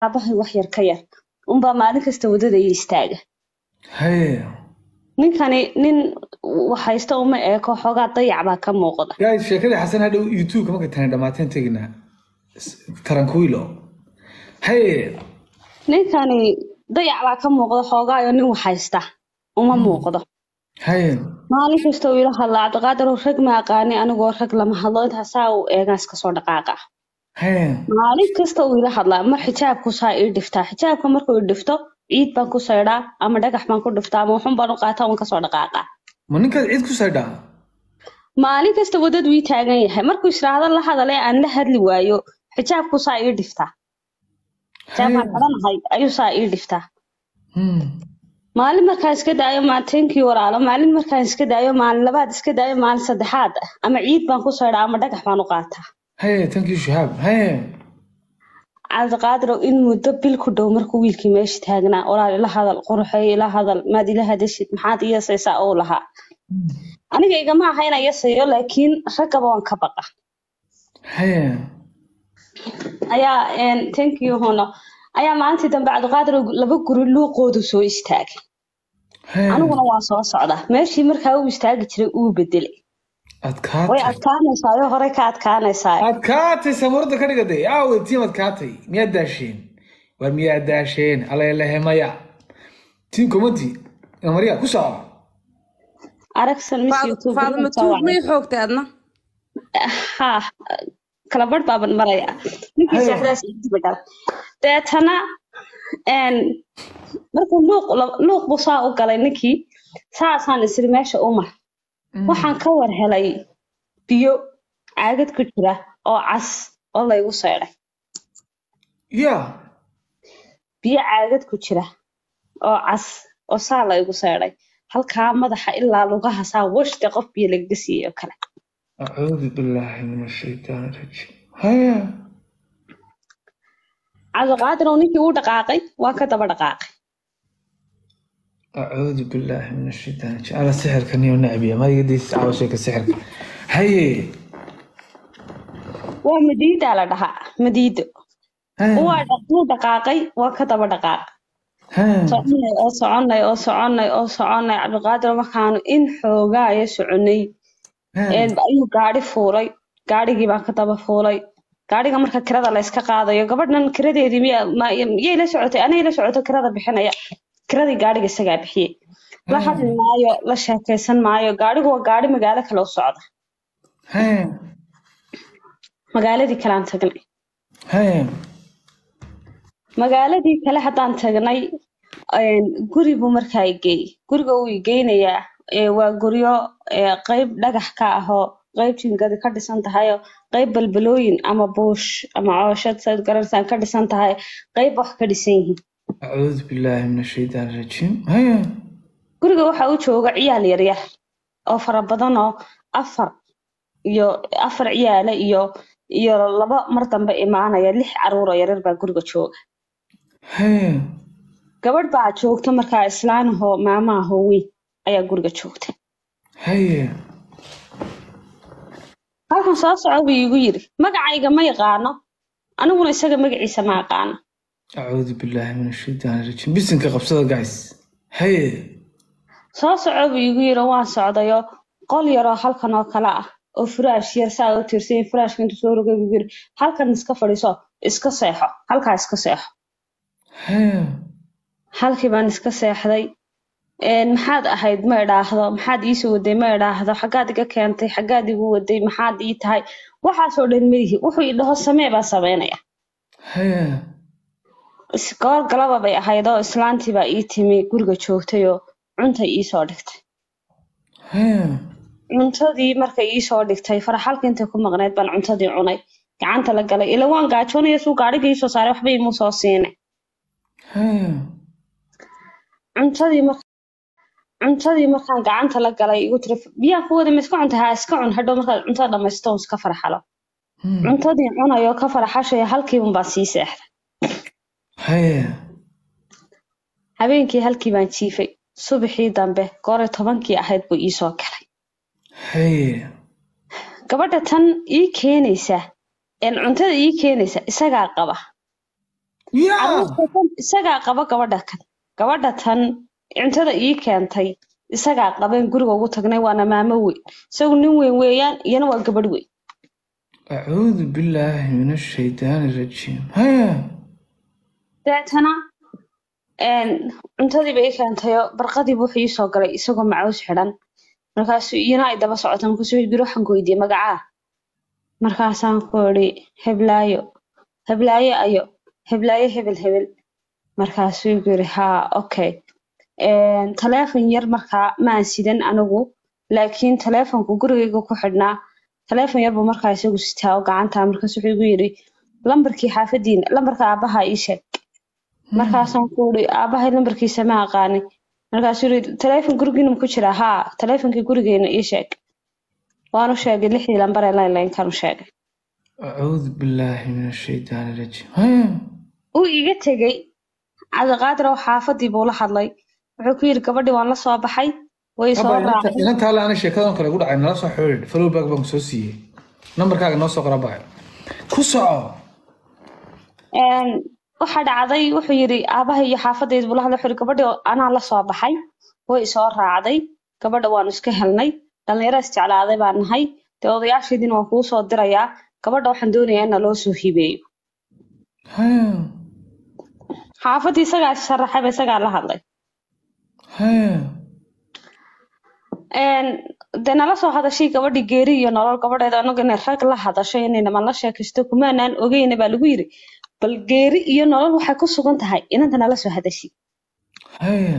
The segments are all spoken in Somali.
aabahay wax yar ka yar unbaa maalin kasta wadada ii istaaga haye ninkani nin haysta uma eeko xoogaa dayac baa ka muuqda guys sheekadii xasan hadhow youtube markay tani dhamaateen teginaa tarankuilo haye ninkani dayac baa ka muuqda xoogaayo nin wax haysta uma muuqdo haye maalin kasta uu ila hadlaa cabdiqaadir oo rag ma aqaani anigoo rag lama hadlo intaas saa uu eegaan iska soo dhaqaaqa haye maalin kasta uu ila hadlaa mar xijaabku saa ii dhiftaa xijaabka markuu i dhifto ciid baan ku saydhaa ama dhagax baan ku dhiftaa ama waxun baan u qaataa waan kasoo dhaqaaqaa ma ninkaad ciid ku saydhaa maalin kasta wadadu ii taagan yahay markuu israahdo la hadalee aan la hadli waayo xijaabku saa ii dhiftaa xijaabkaan xidhanahay ayuu saa ii dhiftaa Hmm. maalin markaan iska daayo maateenkii walaalo maalin markaan iska daayo maalin labaad iska daayo maalin saddexaad ah ama ciid baan ku saydhaa ama dhagax baan u qaataa haye thank you shahaab haye cabdiqaadirow in muddo bil ku dhow markuu wiilkii meesha taagnaa walaal ila hadal quruxeey ila hadal maad ila hadashid maxaad iyasaysaa uu lahaa aniga igama aha inaan yasayo laakiin raggaba waan ka baqa haye ayaa een, thank you hono ayaa maalintii dambe cabdiqaadirow laba guri luuqoodu soo istaagay haye aniguna waan soo socdaa meeshii markaa uu istaagi jiray uu bedelay way adkaatay adkaanaysaa oo horey ka adkaanaysaa adkaatay samuurada ka dhigatay aawe tiim adkaatay miyaad daasheen war miyaad daasheen alalehe maya tiim komati marya ku soco aragsan mis youtube faadma tuug may xoogtay adna ha kala barh baaban maraya ninkii Hayo. seexdaas idiba dhala deetana een, markuu luuq la- luuq buu saa u galay ninkii saasaan isiri meesha u mar waxaan ka war helay biyo caagad ku jira oo cas oo laygu seydhay ya biyo caagad ku jira oo cas oo saa laygu seydhay halkaa madaxa ilaa lugaha saa washta qof biyo lagaga siiyey oo kale acuudu billaahi min ashaytaani rajiim haye cabdiqaadir oo ninkii uu dhaqaaqay waa ka daba dhaqaaqay acuudu billaahi min ashaytaani rajiim ala sixirka niyo nacbiya madigadiis caawa sheeka sixirka haye waa madiidaa la dhahaa madiido haye waa dhaquu dhaqaaqay waa ka daba dhaqaaqay haye soconay oo soconay oo soconay oo soconay cabdiqaadir markaanu in xoogaayo soconay haye een, ayuu gaari fuulay gaarigii baan ka daba fuulay gaariga marka kirada la iska qaadayo gabadhan kiradeedii miya ma- miyay la socotay anay la socoto kirada bixinaya kiradii gaariga isagaa bixiyey la hadli maayo la sheekaysan maayo gaarigu waa gaari magaalo kale u socda haye magaaladii kale aan tagnay haye magaaladii kale haddaan tagnay een, guri buu markaa i geeyey guriga uu i geynayaa ee, waa guryo ee, qayb dhagax ka ahoo qayb jingadi ka dhisan tahayoo qayb balbalooyin ama buush ama cooshad saad garanaysaa ka dhisan tahay qayb wax ka dhisan yihiin acuudu billaahi min ashaytaani rajiim haye guriga waxaa u jooga ciyaal yaryar oo fara badan oo afar iyo afar ciyaale iyo iyo laba mar dambe imaanaya lix caruur oo yaryar baa guriga jooga haye gabadh baa joogta markaa islaanahoo maamahoo weyn ayaa guriga joogta haye halkan soo soco buu iigu yidhi magacayga ma yaqaano aniguna isaga magaciisa ma aqaano acuudu billaahi min ashaytaani rajiim bisinka qabsada guys haye soo soco buu iigu yidhi waan socdayo qol yaroo halkan oo kale ah oo furaash yar saa u tirsay furaashka intuu soo rogay buu yidhi halkan iska fadhiiso iska seexo halkaa iska seexo haye halkii baan iska seexday een, maxaad ahayd ma idhaahdo maxaad iisoo waday ma idhaahdo xaggaad iga keentay xaggaad igu waday maxaad ii tahay waxaasoo dhan madihi wuxuu i dhaho samee baan sameynaya haye is- goor galaba bay ahayd oo islaantii baa ii timi guriga joogtayoo cuntay iisoo dhigtay haye cuntadii markay iisoo dhigtay faraxalka intay ku maqnayd baan cuntadii cunay gacanta la galay ila waan gaajoonaya suu gaadhiga iisoo saaray waxba imuu soo siinay haye cuntadii mar cuntadii markaan gacanta la galay igu tiri biyaan ku wada ma iska cunta haa iska cun hadhow markaad cuntada dhamaysto un iska farxalo Hmm. cuntadii cunayoo ka farxashaya halkiibun baan sii seexday haye habeenkii halkii baan jiifay subaxii dambe goore tobankii ahayd buu iisoo galay haye gabadha tan ii keenaysa een cuntada ii keenaysa isagaa qaba yaa Carruurta tan isagaa qaba gabadha kan gabadha tan cuntada ii keentay isagaa qabeen guriga ugu tagnay waana maamo weyn isagu nin weyn weeyaan iyana waa gabadh weyn acuudu billaahi min ashaytaani rajiim haya deetana een, cuntadiiba ii keentayo barqadiiba wuxuu ii soo galay isagoo macaws xidhan markaasuu iyana ay daba socota markaasuu yidhi waxaan ku weydiiyey magacaa markaasaan ku idhi heblaayo heblaayo ayo heblaayo hebel hebel markaasuu igu yidhi haa okay Een, taleefon yar markaa ma aan sidan anigu laakiin taleefonku gurigayga ku xidhnaa taleefon yar buu markaa isagu sitaa oo gacanta markaas wuxuu igu yidhi lambarkii xaafadiina lambarka aabaha ii sheeg markaasaan ku uri aabahay lambarkiisa ma aqaani markaasuu yidhi taleefon gurigiina ma ku jira haa taleefonkii gurigeena ii sheeg waanu sheegay lixdii lambar ee laynlaynkan u sheegay acuudu billaahi min ashaytaani rajiim haya uu iga tegey cabdiqaadir oo xaafadii buu la hadlay wuxuu ku yidhi gabadhii waan la soo baxay way soo raacay inantaa le ana sheekadan kale gu dhacay nala soo xiriir flowback baan soo siiyey nambarkaaga noo soo qora baa ku soco Een, waxaa dhacday wuxuu yidhi aabaha iyo xaafadayda buu la hadlay wuxuu yidhi gabadhii anaa la soo baxay way soo raacday gabadha waanu iska helnay dhallinyaro isjeclaaday baan nahay dee odayaasheediina waan kuu soo dirayaa gabadha waxaan doonayaa in loo soo hibeeyo haya xaafadii isagaa sharaxayba isagaa la hadlay haya Een, dee nala soo hadashay gabadhii geeri iyo nolol gabadheeda anagu inay rag la hadasho inay naman la sheekaysto kumaanaan ogeyna baa lagu yidhi bal geeri iyo nolol waxay ku sugan tahay inanta nala soo hadashay haya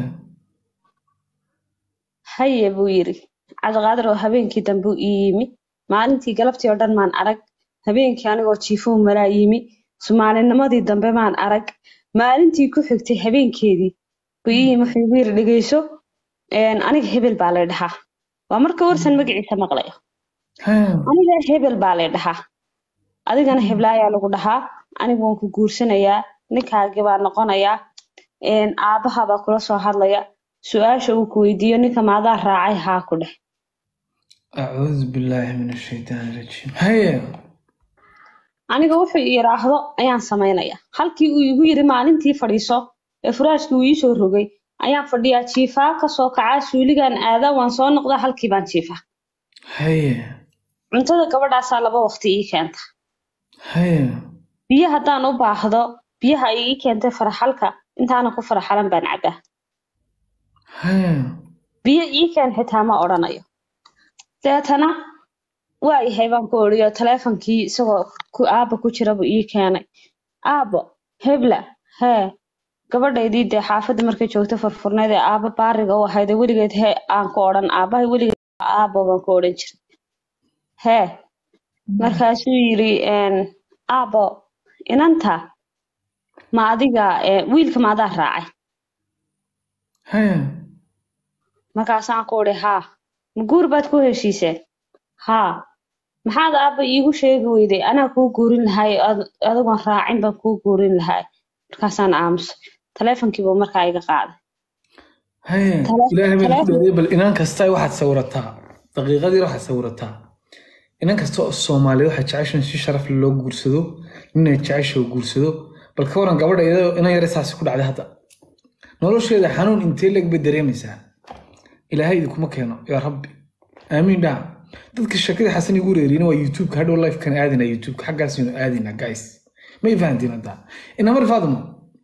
haye buu yidhi cabdiqaadir oo habeenkii dambe ii yimi maalintii galabtii oo dhan maan arag habeenkii anigoo jiifuhu malaa yimi sumaalinimadii dambe maan arag maalintii ku xigtay habeenkeedii buu ii yimi wuxuu igu yidhi dhegeyso een, aniga hebel baa lay dhahaa waa marka warsan magaciisa maqlayo haya aniga hebel baa lay dhahaa adigana heblaayaa lagu dhahaa anigu waan ku guursanayaa ninkaagii baa noqonayaa een, aabbaha baa kula soo hadlaya su-aasha uu ku weydiiyo ninka maadaa raacay haa ku dheh acuudu billaahi min ashaytaani rajiim haya aniga wuxuu yidhaahdo ayaan samaynayaa halkii uu igu yidhi maalintii fadhiiso ee furaashkii uu iisoo rogay ayaan fadhiyaa jiifaa kasoo kacaa suuligaan aadaa waan soo noqdaa halkii baan jiifaa haya cuntada gabadhaasaa laba waqti ii keenta haya biyo haddaan u baahdo biyaha ay ii keentay faraxalka intaana ku faraxalan baan cabaa haya biyo ii keen xitaa ma odhanayo deetana waa yahay baan ku odhiyo taleefonkii isagoo ku aabba ku jira buu ii keenay aabbo hebla hee gabadhaydii dee xaafadda markay joogto furfurneed ee aabba baariga u ahayd ee weligeed hee aan ku odhan aabbahay weligeed aabbo baan ku odhan jiray hee markaasuu yidhi een, aabbo inanta ma adiga ee, wiilka ma adaa raacay haya markaasaan ku idhi haa ma guur baad ku heshiiseen haa maxaad aabba iigu sheegi weyday anaa kuu guurin lahay ad- adigoon raacin baan kuu guurin lahay markaasaan aamusay taleefonkii buu markaa iga qaaday haya Tale- ilaahay baan ku taleefon- dheereeyay bal inaan kasta waxaad sawirataa daqiiqadii waxaad sawirataa inan kasta oo soomaaliya waxaa jeceshan si sharaf leh loo guursado ninay jecesha oo guursado bal ka waran gabadha iyadoo inan yare saasi ku dhacday hadda nolosheeda xanuun intee leeg bay dareemaysaa ilaahay idinkuma keeno yaa rabbi aamiin dhaha dadka sheekada xasan igu reeriyina waa youtubeka hadhow lifekan aadina youtubeka xaggaasinu aadina guys may fahantiin hadda inamar faadimo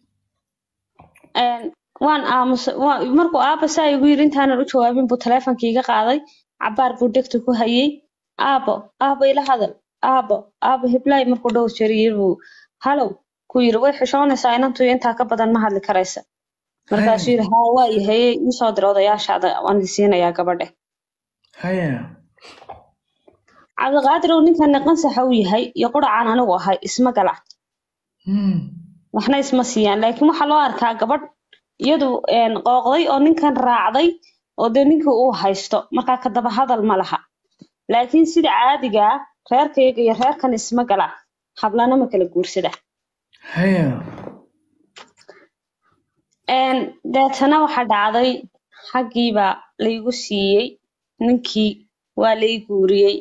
Een, waan aamusay waa- markuu aabba saa igu yidhi intaanan u jawaabin buu taleefonkii iga qaaday cabaar buu dhegta ku hayay aabbo aabbo ila hadal aabbo aabbo heblaay markuu dhowr jeer yiri buu halow ku yidhi way xishoonaysaa inantu intaa ka badan ma hadli karaysa markaasuu yidhi haa waa yahay iisoo dir odayaashaada waan idin siinayaa gabadhe haya cabdiqaadir uu ninkan qansaxa u yahay iyo quracaan anigu ahay isma gala Hmm. waxna isma siiyaan laakiin waxaa loo arkaa gabadh iyadu een, qooqday oo ninkan raacday oo dee ninkii uu haysto markaa ka daba hadal ma laha laakiin sida caadiga ah reerkayga iyo reerkan isma gala hablana ma kala guursada haya Een, deetana waxaa dhacday xaggiiba laygu siiyey ninkii waa lay guuriyey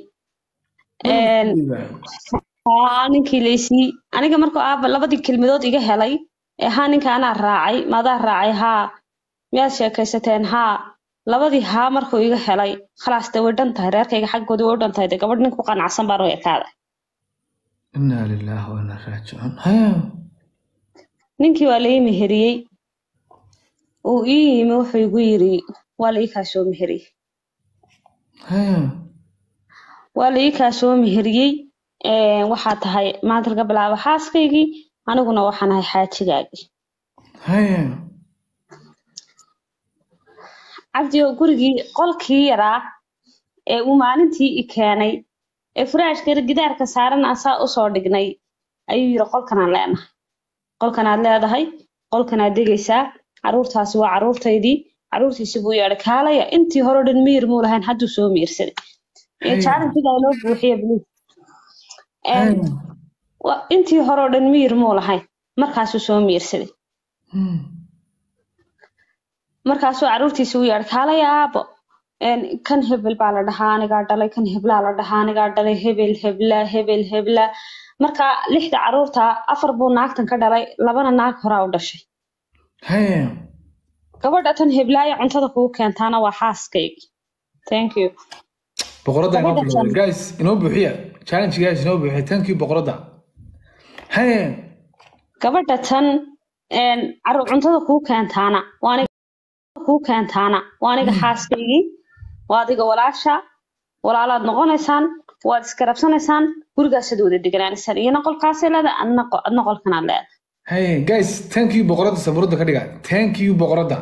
Een, haa ninkii laysii aniga markuu aaba labadii kelmadood iga helay ee haa ninka anaa raacay maadaa raacay haa miyaad sheekaysateen haa labadii haa markuu iga helay khalaas dee way dhan tahay reerkayga xaggoodii way u dhan tahay dee gabadh nin ku qanacsan baan u ekaaday inaa lilaahi wa inaa raajicuun haya ninkii waa lai meheriyey uu ii yimi wuxuu igu yiri waa la ii kaa soo meheriyey haya waa la ii kaa soo meheriyey Ee, waxaa tahay maanta laga bilaabo xaaskaygii aniguna waxaan ahay xaajigaagii haya cabdi oo gurigii qolkii yaraa ee uu maalintii i keenay ee furaashka gidaarka saaran asaa usoo dhignay ayuu yiri qolkanaan leenahay qolkanaad leedahay qolkanaad degaysaa caruurtaasi waa caruurtaydii caruurtiisi buu yeedhay kaalaya intii hore o dhan miyir muu lahayn hadduu soo miirsaday iyo Haya. jaarantidaa loo buuxiye bliis haya wa- intii hore o dhan miyir muu lahayn markaasuu soo miirsaday Hmm. markaasuu caruurtiisi u yeedhay kaalaya aabo een, kan hebel baa la dhahaa anigaa dhalay kan heblaa la dhahaa anigaa dhalay hebel hebla hebel hebla marka lixda caruurta afar buu naagtan ka dhalay labana naag horaa u dhashay haya gabadha tan heblaaya cuntada kugu keentaana waa xaaskaygi thank you boqoradda inoo Gabadha bilowday tan. guys inoo buuxiya challenge guys inoo buuxiya thank you boqoradda haya gabadha tan een, caruur cuntada kugu keentaana waa aniga kugu keentaana waa aniga xaaskaygii waa adiga walaasha walaalaad noqonaysaan waad isgarabsanaysaan gurigaasaad wada deganaanaysaan iyana qolkaasay leedahay adna qo- adna qolkanaad leedahay haya guys thank you boqoradda sabuuradda ka dhiga thank you boqoradda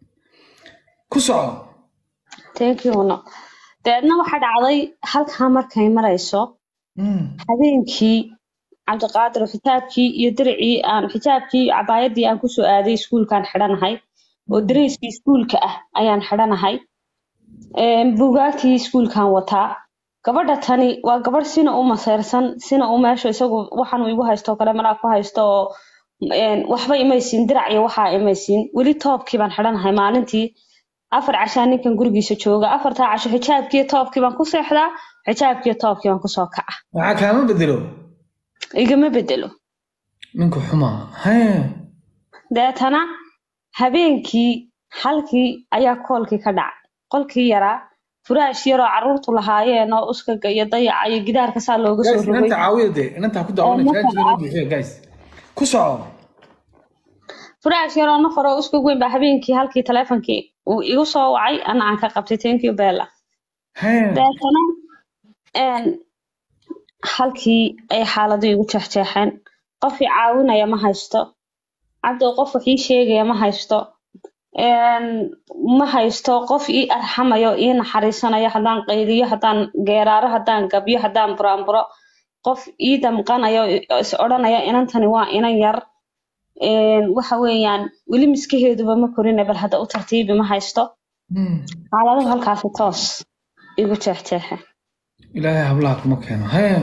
ku soco thank you no dabeedna waxaa dhacday halkaa markay marayso Hmm. habeenkii cabdiqaadir oo xijaabkii iyo diricii aan xijaabkii iyo cabaayadii aan kusoo aaday iskuulkaan xidhanahay oo dareyskii iskuulka ah ayaan xidhanahay Een, buugaagtii iskuulkaan wataa gabadha tani waa gabadh sina u maseyrsan sina u meesha isagu waxaan igu haysto oo kale malaa ku haysto oo een, waxba imaysiin dirac iyo waxaa imaysiin weli toobkii baan xidhanahay maalintii afar cashaa ninkan gurigiisa jooga afartaa casho xijaabkii iyo toobkii baan ku seexdaa xijaabkii iyo toobkii baan kusoo kaca waxaa kaama bedelo igama bedelo ninku xumaa haya deetana habeenkii halkii ayaa koolkii ka dhacay qolkii yaraa furaash yaroo caruurtu lahaayeen oo uskaga iyo dayaca iyo gidaarka saa looga soo guys rogay inanta caawiya dee inanta ha ku daawana Oo, challenge inoo marka- buuxiya guys ku soco furaash yaroo nafar oo uskag weyn baa habeenkii halkii taleefonkii uu igu soo wacay ana aan ka qabtay thank you bella haya deetana een, halkii ay xaaladu igu jeexjeexeen qof i caawinaya ma haysto cabdi qof wax ii sheegaya ma haysto Een, ma haysto qof ii arxamayo ii naxariisanayo haddaan qayliyo haddaan geeraaro haddaan gabyo haddaan buraanburo qof ii damqanayo oo is odhanaya inantani waa inan yar Een, waxa weeyaan weli miskaheeduba ma korine bal hadda u tartiibi ma haysto Hmm. xaaladuhu halkaasi toos igu jeexjeexe ilaahay hablaha kuma keeno haya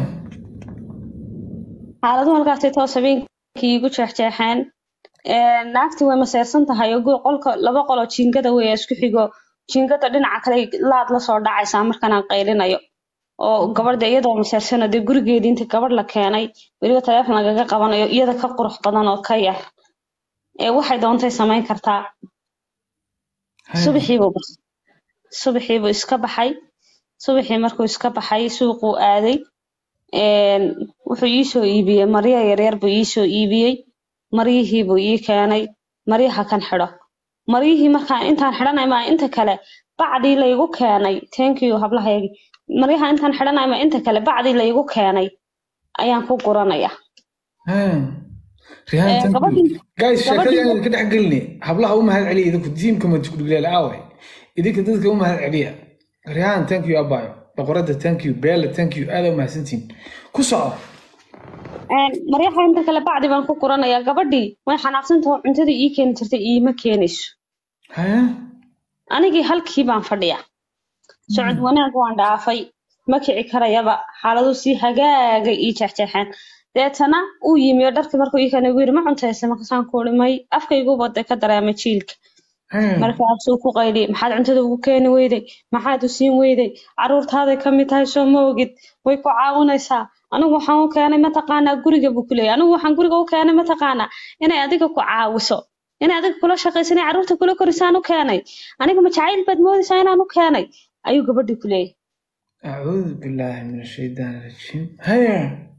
xaaladuhu halkaasi toos habeenkii igu jeexjeexeen Een, naagtii way maseyrsan tahay oo gu- qolka laba qoloo jiingada wey isku xigo jiingada dhinaca kale laad lasoo dhacaysaa markaan aan qaylinayo oo gabadha iyadoo maseyrsanoo dee gurigeedii inta gabadh la keenay weliba taleefon lagaga qabanayo iyada ka qurux badan oo ka yar ee waxay doontay samayn kartaa Haya. subaxiibuu bas- subaxiibuu iska baxay subaxii markuu iska baxay suuquu aaday Een, wuxuu ii soo iibiyey maryo yaryar buu ii soo iibiyey maryihii buu ii keenay maryaha kan xidho maryihii markaan intaan xidhanay maa inta kale bacdii laygu keenay thank you hablahaygi maryaha intaan xidhanay maa inta kale bacdii laygu keenay ayaan ku guranaya haya rihaan Eh, thank you gabadhii- guys gabadhii- sheekada ka dhex geline hablaha u mahad celiya idinku tiimka madkudhiglaal aawe idinka dadka u mahad celiya rihaan thank you abayo boqoradda thank you beela thank you aada u mahadsantihin ku soco Een, maryaha inta kale bacdi baan ku guranaya gabadhii way xanaaqsantahoo cuntadii ii keeni jirtay iima keenayso haya anigii halkii baan fadhiya socod wanaag waan dhaafay ma kici karayaba xaaladu si hagaagay ii jeexjeexeen deetana uu yimi oo dharkii markuu ii keenay ugu yiri ma cuntaysa markaasaan ku uri may afkaygu wada ka dareemay jiilka haya markaasuu ku qayliyey maxaad cuntada ugu keeni weyday maxaad u siin weyday caruurtaaday ka mid tahay soo ma ogid way ku caawinaysaa anigu waxaan u keenay mataqaanaa guriga buu ku leeyahay anigu waxaan guriga u keenay mataqaanaa inay adiga ku caawiso inay adiga kula shaqayso inay carruurta kula korisaan u keenay aniga ma jacayl baad moodaysaa inaan u keenay ayuu gabadhii ku leeyahay أعوذ بالله من الشيطان الرجيم هيا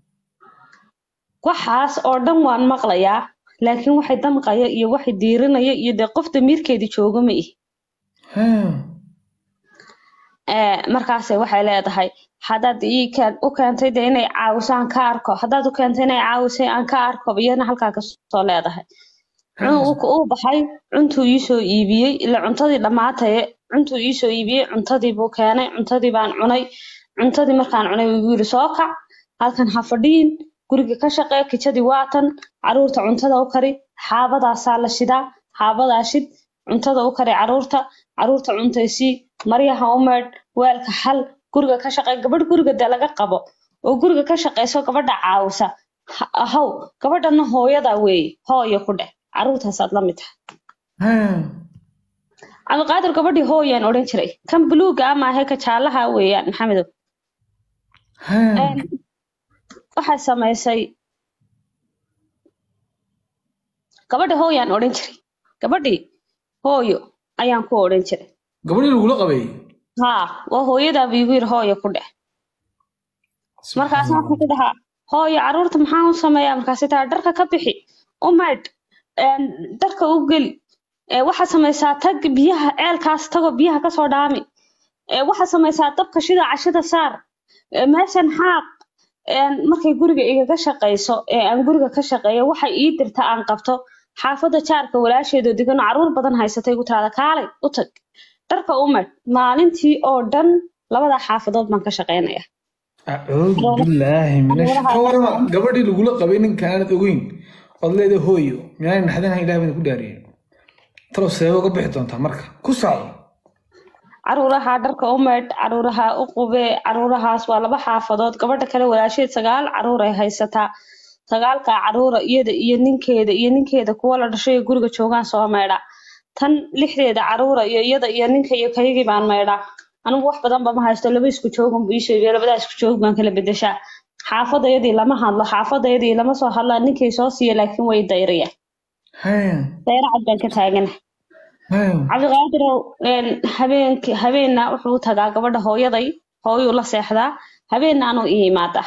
waxaas oo dhan waan maqlayaa laakiin waxay damqaya iyo waxay diirinaya iyo dee qof damiirkeedii jooga ma ihi هيا Ee, markaase waxay leedahay haddaad ii keen- u keentay dee inay caawiso aan ka arko haddaad u keentay inay caawisay aan ka arko iyana halkaa kasoo leedahay Cun- uu uu baxay cuntuu iisoo iibiyey ila cuntadii dhammaataye cuntuu iisoo iibiyey cuntadii buu keenay cuntadii baan cunay cuntadii markaan cunay wuu igu yiri soo kac halkan ha fadhiyin guriga ka shaqee kijadii waatan caruurta cuntada u kari xaabadaasaa la shidaa xaabadaa shid cuntada u kari caruurta caruurta cuntaysii maryaha u meedh weelka xal guriga ka shaqee gabadh guriga dee laga qabo oo guriga ka shaqeyso gabadha caawisa Ha- ahow gabadhana hooyadaa weeye hooyo ku dheh caruurtaasaad la mid tahay هيا cabdiqaadir gabadhii hooyaan odhan jiray kan buluuga ama ahe ka jaalaha weeyaan maxamedow هيا waxay samaysay gabadhi hooyaan odhan jiray gabadhii hooyo ayaan ku odhan jiray gabadhii lagula qabay haa waa hooyadaa buu igu yiri hooyo ku dheh markaasna waxaan ku dhahaa hooyo caruurta maxaan u sameeyaa markaasay tahay dharka ka bixi u maydh een, dharka u geli ee, waxaad samaysaa tag biyaha ceelkaas tago biyaha kasoo dhaami ee, waxaad samaysaa dabka shida cashada saar ee, meeshan xaaq een, markay guriga igaga shaqayso ee aan guriga ka shaqeeyo waxay ii dirta aan qabto xaafadda jaarka walaasheedoo degan oo caruur badan haysatay ku tiraada kaalay u tag dharka u maydh maalintii oo dhan labada xaafadood baan ka shaqeynaya أعوذ بالله من الشيطان كورما gabadhii lagula qabay ninka aanad ogeyn ood leedahay hooyo miyaan naxdinaha ilaah baan ku dhaariyay talo seebo uga bixi doontaa marka ku socdo caruuraha dharka u maydh caruuraha u qubee caruurahaas waa laba xaafadood gabadha kale walaasheed sagaal caruur ay haysataa sagaalka caruura iyada iyo ninkeeda iyo ninkeeda kuwa la dhashay ee guriga joogaan soo maydha tan lixdeeda caruura iyo iyada iyo ninka iyo kayagii baan maydhaa anigu wax badan ba ma haysto laba isku joogan buu iisoo iibiya labadaa isku joog baan kala bedeshaa xaafadayadii lama hadlo xaafadayadii lama soo hadlaa ninkay soo siiya laakiin way dayriyaan haya dayra cad baan ka taagana haya cabdiqaadirow een, habeenki habeenna wuxuu u tagaa gabadha hooyaday hooyuu la seexdaa habeennaanuu ii imaadaa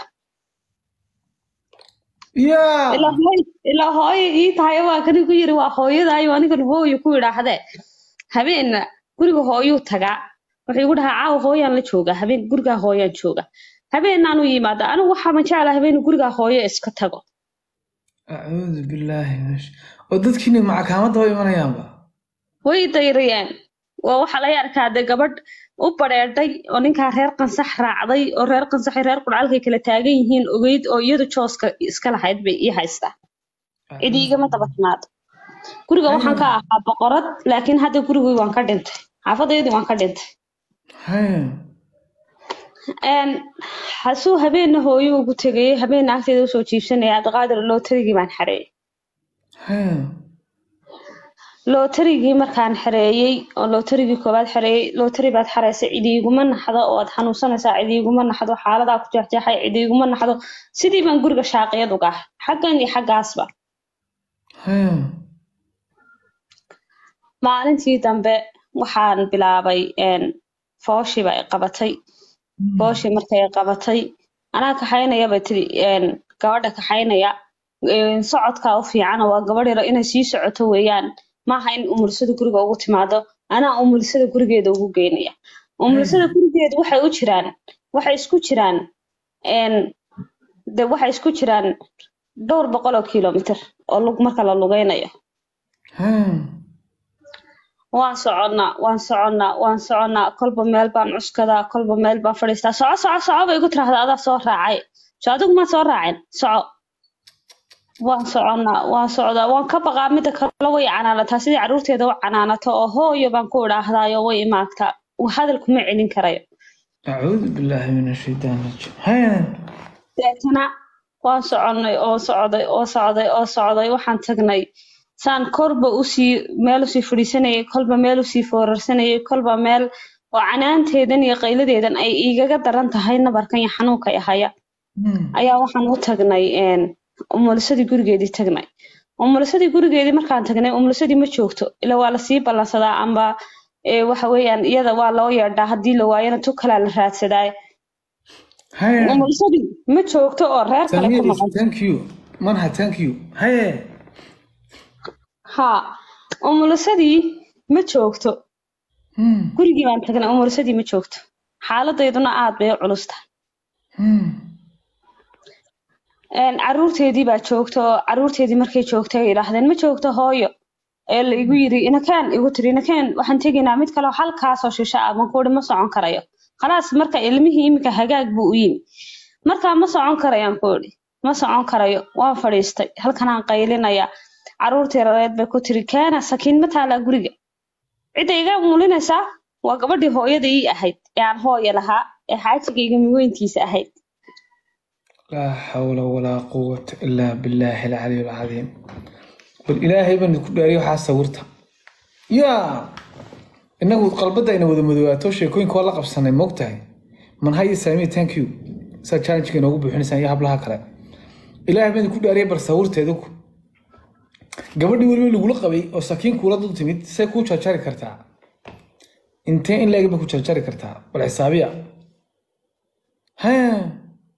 yaa ilaa hooy ilaa hooyo ii tahay waa kani ku yiri waa hooyadaayo anigan hooyo ku idhaahdee habeenna guriga hooyuu tagaa wuxuu igu dhahaa caawa hooyaan la joogaa habeen gurigaa hooyaan jooga habeennaanuu ii imaadaa anigu waxaa ma jeclaa habeen gurigaa hooyo iska tago acuudu billaahi min ash- oo dadkiina macakaamadda way imanayaanba way dayriyeen waa waxa laga arkaa dee gabadh u badheedhay oo ninkaa reer qansax raacday oo reer qansaxi reer qudhcalkay kala taagan yihiin ogeyd oo iyadu jooska iska lahayd bay ii haystaa cidi igama daba timaado guriga waxaan ka ahaa boqorad laakiin hadda gurigii waan ka dhintay xaafadaydii waan ka dhintay haya Een, hasuu habeenna hooyo ugu tegayay habeenna agteeda usoo jiibsanaya cabdiqaadir lootarigii baan xareeyay haya lootarigii markaan xareeyey oo lootarigii koowaad xareeyey lootari baad xareysay cidi iguma naxdo oo aad xanuunsanaysaa cidi iguma naxdo xaaladaa ku jeexjeexay cidi iguma naxdo sidii baan guriga shaaqiyad uga ahay xaggan iyo xaggaasba haya maalintii dambe waxaan bilaabay een, fooshiiba ay qabatay fooshii markay qabatay anaa kaxaynaya bay tiri een, gabadha kaxaynaya een, socodkaa u fiicana waa gabadh yaro inay sii socoto weeyaan maaha in umulisada guriga ugu timaado anaa umulisada gurigeeda ugu geynaya umulisada gurigeeda waxay u jiraan waxay isku jiraan een, de waxay isku jiraan dhowr boqol oo kilomitir oo lug marka la lugeynayo haya waan soconnaa waan soconnaa waan soconnaa kolba meel baan cuskadaa kolba meel baan fadhiistaa soco soco soco bay igu tiraahdaa adaa soo raacay so adigu maa soo raacin soco waan soconnaa waan socdaa waan ka baqaa midda kale way canaanataa sidii carruurteeda u canaanato oo hooyo baan ku idhaahdaayo way imaagtaa hadal kuma celin karayo acuudu billaahi min ashaytaan rajiim haya deetana waan soconnay oo socday oo socday oo socday waxaan tagnay saan korba usii meel usii fadhiisanayay kolba meel usii foorarsanayay kolba meel oo canaanteedan iyo qayladeedan ay igaga daran tahay nabarkan iyo xanuunka i haya Hmm. ayaa waxaan u tagnay een, umulisadii gurigeedii tagnay umulisadii gurigeedii markaan tagnay umulisadii ma joogto ila waa lasii ballansadaa amba ee, waxa weeyaan iyada waa loo yeedhaa haddii la waayana tu kalaa la raadsadaa Haye. umulisadii ma joogto oo reer kale ku Samir, maqan thank you. Manha, thank you. Haye. ha umulisadii ma joogto Hmm. gurigii baan tagnay umulisadii ma joogto xaaladeyduna aad bay u culus tahay Hmm. Een, caruurteedii baa joogta oo caruurteedii markay joogtay ay yidhaahdeen ma joogto hooyo ee la igu yiri inakeen igu tiri inakeen waxaan tegaynaa mid kale oo halkaasoo shisho ah baan kuuhi ma socon karayo khalaas marka ilmihii iminka hagaag buu u yimi markaa ma socon karayaan kuuhi ma socon karayo waan fadhiistay halkanaan qaylinaya caruurtii rareed bay ku tiri keena sakiin ma taalaa guriga cidda iga mulinaysaa waa gabadhii hooyada ii ahayd ee aan hooya lahaa ee xaajigayga miweyntiisa ahayd لا حول ولا قوة إلا بالله العلي العظيم بل إلهي بن كداري waxaa sawirta yaa inagu qalbada ina wada madowaato sheekooyinka waa la qabsanay moogtahay man haye saami thank you saa challenge-ka inoogu buuxinaysaan iyo hablaha kale ilaahay baan ku dhaariyay bar sawirteedu gabadhii weliba lagula qabay oo sakiin kuula dul timid see kuu jarjari kartaa intee in leeg ba ku jarjari kartaa bal xisaabiya haa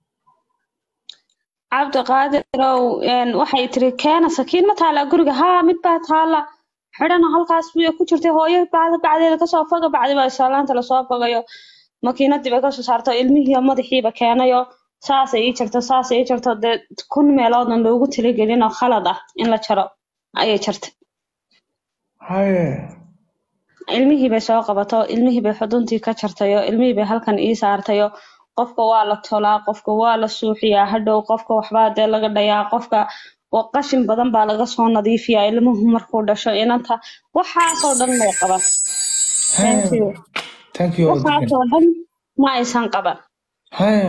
cabdiqaadirow een, waxay tiri keena sakiin ma taalaa guriga haa mid baa taala xidhana halkaas bay ku jirtay hooyo bacda bacdeeda kasoo foga bacdi baa islaanta lasoo fogayo makiinadii bay kasoo saarto ilmihii madaxiiba keenayo saasay ii jirto saasay ii jirto dee kun meeloodna loogu talagelin oo khalad ah in la jaro ayay jartay haye ilmihii bay soo qabato ilmihii bay xuduntii ka jartayo ilmihii bay halkan ii saartayo qofka waa la tolaa qofka waa la suuxiyaa hadhow qofka waxbaa dee laga dhayaa qofka oo qashin badan baa laga soo nadiifiyaa ilmuhu markuu dhasho inanta waxaasoo dhan may qaban Thank you. thank you waxaasoo dhan ma aysan qaban haye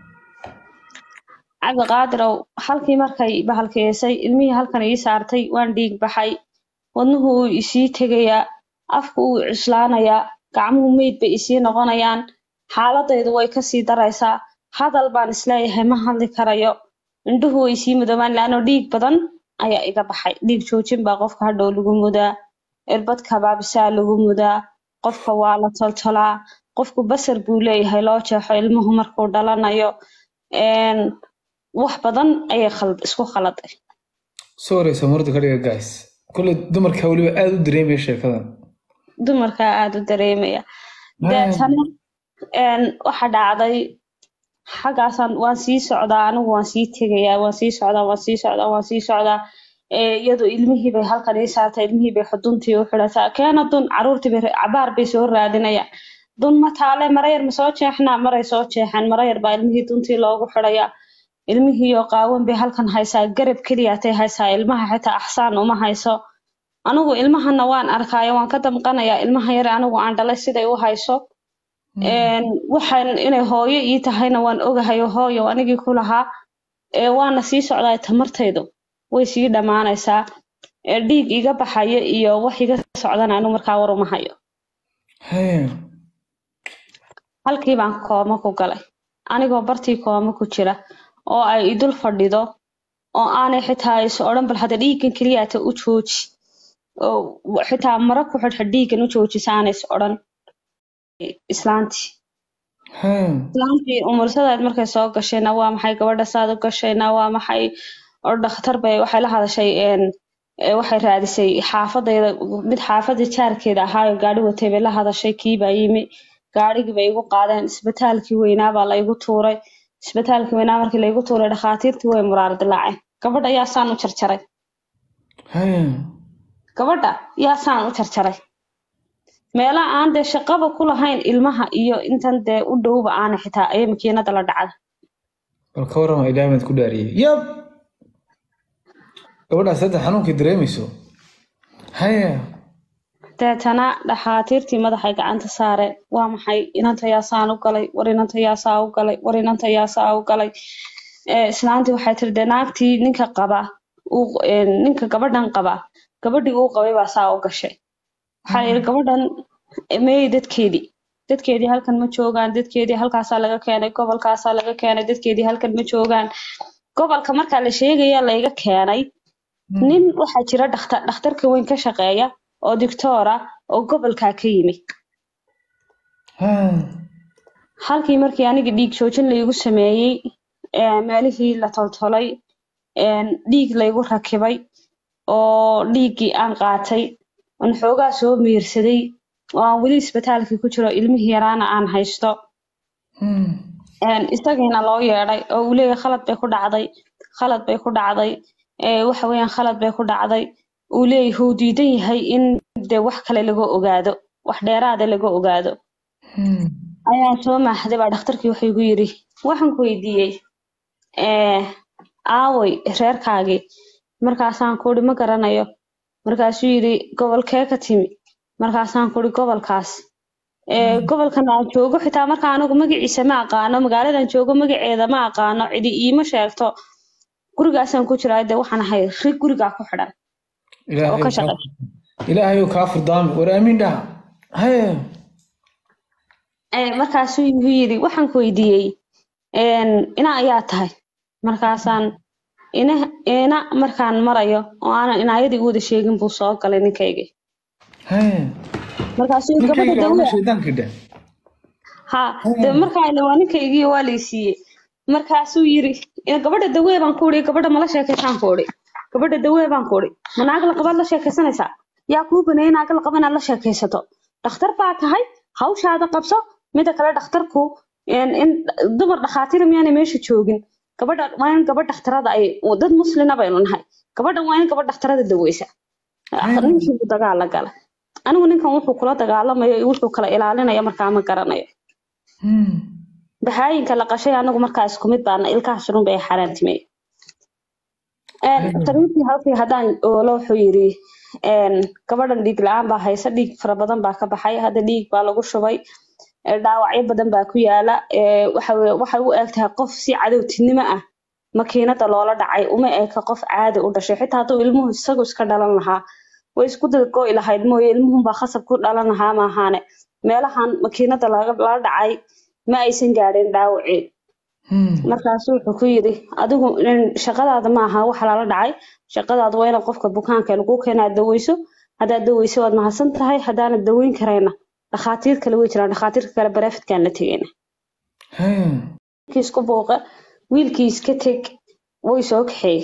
cabdiqaadirow halkii markay bahalkeysay ilmihii halkan ii saartay waan dhiig baxay wadnuhu wuu isii tegayaa afku wuu cuslaanayaa gacmuhu meyd bay isii noqonayaan xaaladaydu way kasii daraysaa hadal baan isleeyahay ma hadli karayo indhuhu way sii mudoobaan laano dhiig badan ayaa iga baxay dhiig joojin baa qofka hadhow lagu mudaa irbad kabaabisaa lagu mudaa qofka waa la toltolaa qofku basar buu leeyahay loo jeexo ilmuhu markuu dhalanayo Een, wax badan ayay khald- isku khaladay sorry samurda ka dhiga guys kule dumarka weliba aada u dareemaya sheekadan dumarkaa aada u dareemaya deetana een, waxa dhacday xaggaasaan waan sii socdaa anigu waan sii tegayaa waan sii socdaa waan sii socdaa waan sii socdaa Ee, iyadoo ilmihii bay halkan ii saartay ilmihii bay xuduntii u xidhataa keena dun caruurtii bay cabaar bay soo raadinayaan dun ma taale marayar ma soo jeexnaa maray soo jeexan marayar baa ilmihii duntii loogu xidhayaa ilmihii oo qaawan bay halkan haysaa garab keliyaatay haysaa ilmaha xitaa axsaan uma hayso anigu ilmahana waan arkaayo waan ka damqanayaa ilmaha yare anigu aan dhalay siday u hayso Een, waxaan inay hooyo ii tahayna waan ogahayo hooyo anigii ku lahaa ee waana sii socdaa tamartaydu way sii dhammaanaysaa ee dhiig iga baxayo iyo wax iga socdana anigu markaa war uma hayo haye halkii baan kooma ku galay anigoo bartii kooma ku jira oo ay idul fadhido oo aanay xitaa is odhan bal hadda dhiiggan keliyaata u jooji oo xitaa mara ku xidhxidh dhiiggan u joojisa aanay is odhan islaantii haye islaantii umursadaad markay soo gashayna waa maxay gabadha saad u gashayna waa maxay oo dhakhtar bay waxay la hadashay een ee waxay raadisay xaafadayda mid xaafada jaarkeeda ahaayo gaari watay bay la hadashay kii baa yimi gaarigii bay igu qaadeen isbitaalkii weynaa baa la igu tuuray isbitaalkii weynaa markii la igu tuuray dhakhaatiirtii way muraar dilaaceen gabadha yaa saan u jarjaray haye gabadha yaa saan u jarjaray meelaha aan dee shaqaba ku lahayn ilmaha iyo intan dee u dhowba aana xitaa ayay makiinada la dhacda bal ka warrama ilaahay baad ku dhaariyey yab gabadhaas hadda xanuunkii dareemayso haye deetana dhakhaatiirtii madaxay gacanta saareen waa maxay inanta yaasaan u galay war inanta yaasaa u galay war inanta yaasaa u galay Ee, islaantii waxay tiri dee naagtii ninka qaba uu- ee, ninka gabadhan qaba gabadhii uu qabay baa saa u gashay waxaa yidhi gabadhan meeyey dadkeedii dadkeedii halkan ma joogaan dadkeedii halkaasaa laga keenay gobolkaasaa laga keenay dadkeedii halkan ma joogaan gobolka markaa la sheegaya layga keenay nin waxaa jira dhakhtar dhakhtarka weyn ka shaqeeya oo doctoora oo gobolkaa ka yimi halkii markii aniga dhiig joojin laygu sameeyey ee, meelihii la toltolay een, dhiig laygu rakibay oo dhiiggii aan qaatay aan xoogaa soo miirsaday oo aan weli isbitaalkii ku jiro ilmihii yaraana aan haysto een, isagiina loo yeedhay oo uu leeyahay khalad bay ku dhacday khalad bay ku dhacday ee, waxa weeyaan khalad bay ku dhacday uu leeyahay uu diidan yahay in dee wax kale laga ogaado wax dheeraada laga ogaado ayaan soo maaxday baa dhakhtarkii wuxuu igu yidhi waxaan ku weydiiyey ee aaway reerkaagii markaasaan ku idhi ma garanayo markaasuu yidhi gobolkee ka timi markaasaan ku idhi gobolkaas ee gobolkan aan joogo xitaa marka anigu magaciisa ma aqaano magaaladan joogo magaceeda ma aqaano cidi iima sheegto gurigaasaan ku jiraa dee waxaan ahay rig gurigaa ku xidhan oo ka shaqeysa ilaahayow kaa furdaami war aamin dhaha haye Ee, markaasuu igu yidhi waxaan ku weydiiyey een, ina ayaa tahay markaasaan ina ina markaan marayo oo aanan inaayadii u wada sheegin buu soo galay ninkaygii haye markaasuu yidhi, gabadha ninkayga waa dawe shaydaanka dheh ha de markaan waa ninkaygii waa laysiiyey markaasuu yidhi "Ina gabadha dawee baan ku idhi gabadha mala sheekaysaan ku idhi gabadha dawee baan ku idhi ma naag laqabaad la sheekaysanaysaa yaa kuu baneeyay naag laqaba inaad la sheekaysato dhakhtar baa tahay hawshaada qabso mida kale dhakhtarku in in dumar dhakhaatiir miyaanay meesha joogin gabadha waa in gabadh dhakhtarada ay dad muslina baynu nahay gabadhan waa in gabadh dhakhtarada daweysa ninkii buu dagaal la galay anigu ninkan wuxuu kula dagaalamayo iyo wuxuu kala ilaalinaya markaa ma garanayo bahayinka la qashay anagu markaa isku mid baana ilkaha shurun bay xaaraantimey tariintii halkii haddaan oolo wuxuu yidhi een, gabadhan dhiig la-aan baa haysa dhiig fara badan baa ka baxay hadda dhiig baa lagu shubay ee, dhaawacyo badan baa ku yaala ee, waxa weye- waxay u eg tahay qof si cadowtinimo ah makiinada loola dhacay uma eka qof caadi u dhashay xitaa hadduu ilmuhu isagu iska dhalan lahaa way isku dadgo'i lahayd mooye ilmuhunbaa khasab ku dhalan lahaa maahaane meelahan makiinada laga- lala dhacay ma aysan gaadhin dhaawacii markaasu wuxuu ku yidhi adigu in- shaqadaada ma aha waxa lala dhacay shaqadaadu waa inaad qofka bukaanka lagu keenaad daweyso haddaad daweyso waad mahadsan tahay haddaanad daweyn karayna dhakhaatiir kale way jiraan dhakhaatiirka kale barafidkaan la tegayna haye wiilkii isku buuqa wiilkii iska teg way soo kaxeeyey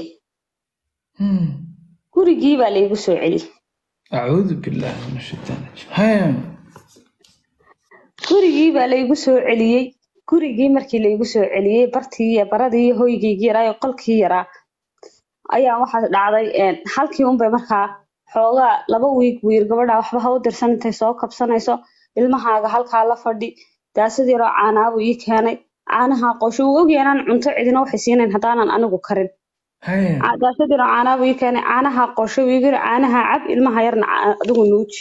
gurigii baa laygu soo celiyey acuudu billaahi min ashaytaan rajiim haye gurigii baa laygu soo celiyey gurigii markii laygu soo celiyey bartii iyo baradii iyo hoygaygii yaraa iyo qolkii yaraa ayaa waxaa dhacday een, halkii unbay markaa xoogaa laba wiig wiir gabadha waxba ha u dirsan intay soo kabsanayso ilmahaaga halkaa la fadhi daasad yaroo caanaabuu ii keenay caanaha qosho uu ogyahay inaan cunto cidina waxay siinayn haddaanan anigu karin haye Ca- daasad yaroo caanaabuu ii keenay caanaha qosho uu igu yiri caanaha cab ilmaha yarna ca- adigu nuuji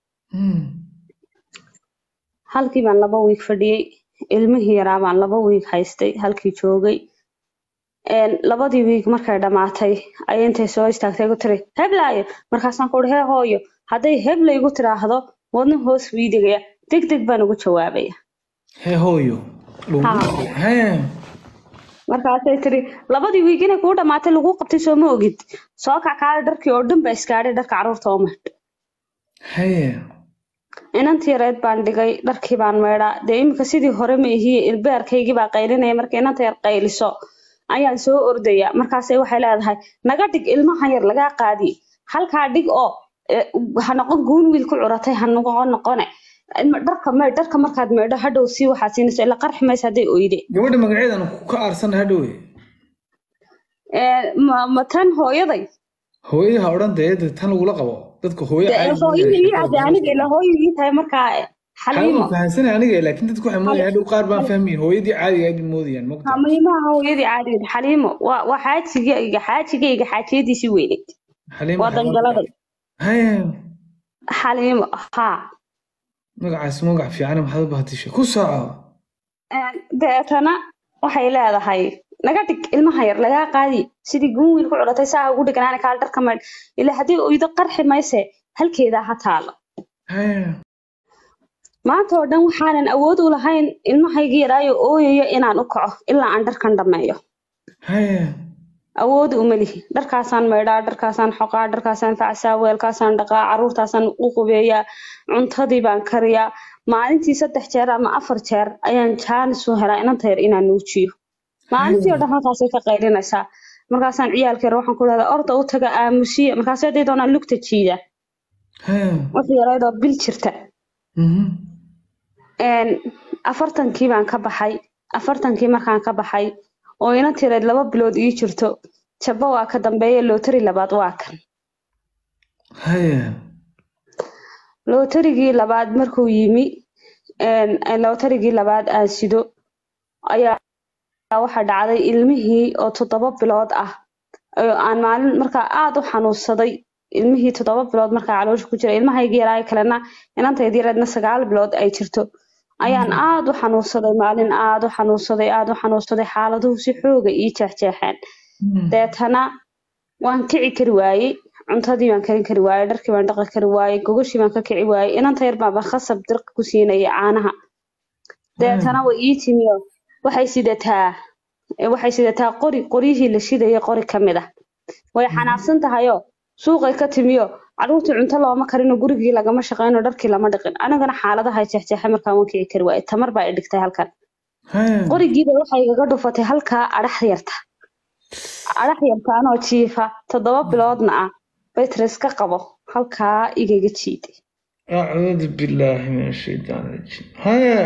halkii baan laba wiig fadhiyey ilmihii yaraa baan laba wiig haystay halkii joogay Een, labadii wiig markay dhammaatay ayay intay soo istaagtay igu tiri heblaayo markaasaan ku uhi hee hooyo hadday hebla igu tiraahdo wadna hoos wiidigaya deg deg baan ugu jawaabaya hee hooyo Ha. haye markaasay tiri labadii wiig inay kuu dhammaatay laguu qabtay soo ma ogid soo kackaale dharkii oo dhan baa iskaadhay dharka carruurta oo maydh haye inantii yareed baan dhigay dharkii baan maydhaa dee iminka sidii hore ma ihiye ilbeerkaygii baa qaylinaya marka inanta yar qayliso ayaan soo ordaya markaasay waxay leedahay naga dhig ilmahan yar lagaa qaadiye halkaa dhig oo eh, ha noqon guun wiil ku curatay ha noqon noqone Ilma- dharka maydh dharka markaad maydho hadhow sii waxaad siinayso ila qarxi maysa hadday oyde gabadha magaceedan ka aarsan hadhowe Eh, ma ma tan hooyaday hooyada ha odhan dee dee tan lagula qabo dadka hooyo Dee, caadi hooyada ii ade aniga ila hooyo ii tahay markaa eh, xaliimo xaliimo fahansanay aniga laakiin dadku waxay moodayaan hadhow qaar baan fahmayin hooyadii caadiga ayd moodayaan mogta hamiimaha hooyadii caadigeed xaliimo waa waa xaajigayga xaajigayga xaajiyadiisii weyneyd xaliimo waa dangaladay haye xaliimo haa magacaas magac fiican maxaad u bahadishay ku soco deetana waxay leedahay naga dhig ilmaha yar lagaa qaadi sidii guun wiil ku culatay saa ugu dhiganaana kaal dharka maydh ilaa haddii oydo qarxi mayse halkeedaa ha taalo haye maanta oo dhan waxaanan awood u lahayn ilmahaygii yaraayo ooyayo inaan u kaco ilaa aan dharkan dhammeeyo haya awood uma lihi dharkaasaan maydhaa dharkaasaan xoqaa dharkaasaan facsaa weelkaasaan dhaqaa caruurtaasaan u qubeeyaa cuntadii baan kariyaa maalintii saddex jeer ama afar jeer ayaan jaanis u helaa inanta yar inaan nuujiyo maalintii oo dhan halkaasay ka qaylinaysaa markaasaan ciyaalka yar waxaan ku dhahdaa orda u taga aamusiya markaas haday doonaan lugta jiida haya wixii yaraydoo bil jirta mhm Een, afartankii baan ka baxay afartankii markaan ka baxay oo ina tireed laba bilood ii jirto jabba waa ka dambeeya lootari labaad waa kan haya lootarigii labaad markuu yimi een, een, lootarigii labaad aan sido ayaa waxaa dhacday ilmihii oo toddoba bilood ah oo aan maalin markaa aada u xanuunsaday ilmihii toddoba bilood markaa caloosha ku jira ilmahaygii yaraa kalena inantaydii yareedna sagaal bilood ay jirto ayaan aada u xanuunsaday maalin aada u xanuunsaday aada u xanuunsaday xaaladuhu si xooga ii jeexjeexeen deetana waan kici kari waayey cuntadii baan karin kari waayey dharkii baan dhaqi kari waayey gogashii baan ka kici waayey inanta yar baaba khasab dirqa ku siinayay caanaha deetana way ii timiyo waxay sidataa eh, waxay sidataa qori qoryihii la shidayay qori ka mid ah way xanaaqsan tahayoo suuqay ka timiyo caruurtii cunto looma karino gurigii lagama shaqeyno dharkii lama dhiqin anigana xaaladaha jeexjeexay markaan waan kici kari waayey tamar baa i dhigtay halkan haya qorigiiba waxay igaga dhufatay halkaa adhax yarta adhax yarta anoo jiifa toddoba biloodna ah baytris ka qabo halkaa igaga jiiday acuudu billaahi min ashaytaan rajiim haya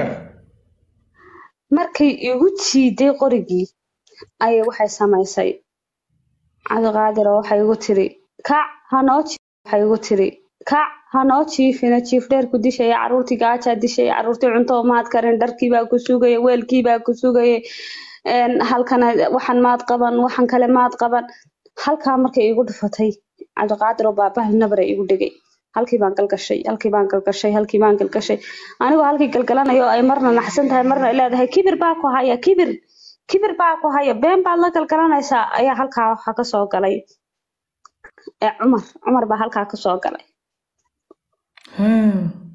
markay igu jiiday qorigii ayay waxay samaysay cabdiqaadir oo waxay igu tiri kac hanoo jiif waxay igu tiri kac hanoo jiifina jiif dheerku dishaya caruurtii gaajaa dishaya caruurtii cunto maad karin dharkii baa ku sugaya weelkii baa ku sugaya een, halkana waxan maad qaban waxan kale maad qaban halkaa markay igu dhufatay cabdiqaadir oo baabahal nabara igu dhigay halkii baan galgashay halkii baan galgashay halkii baan galgashay anigoo halkii galgalanayo ay marna naxsan tahay marna ay leedahay kibir baa ku haya kibir kibir baa ku haya been baad la galgalanaysaa ayaa halkaa waxaa kasoo galay ee cumar cumar baa halkaa kasoo galay haya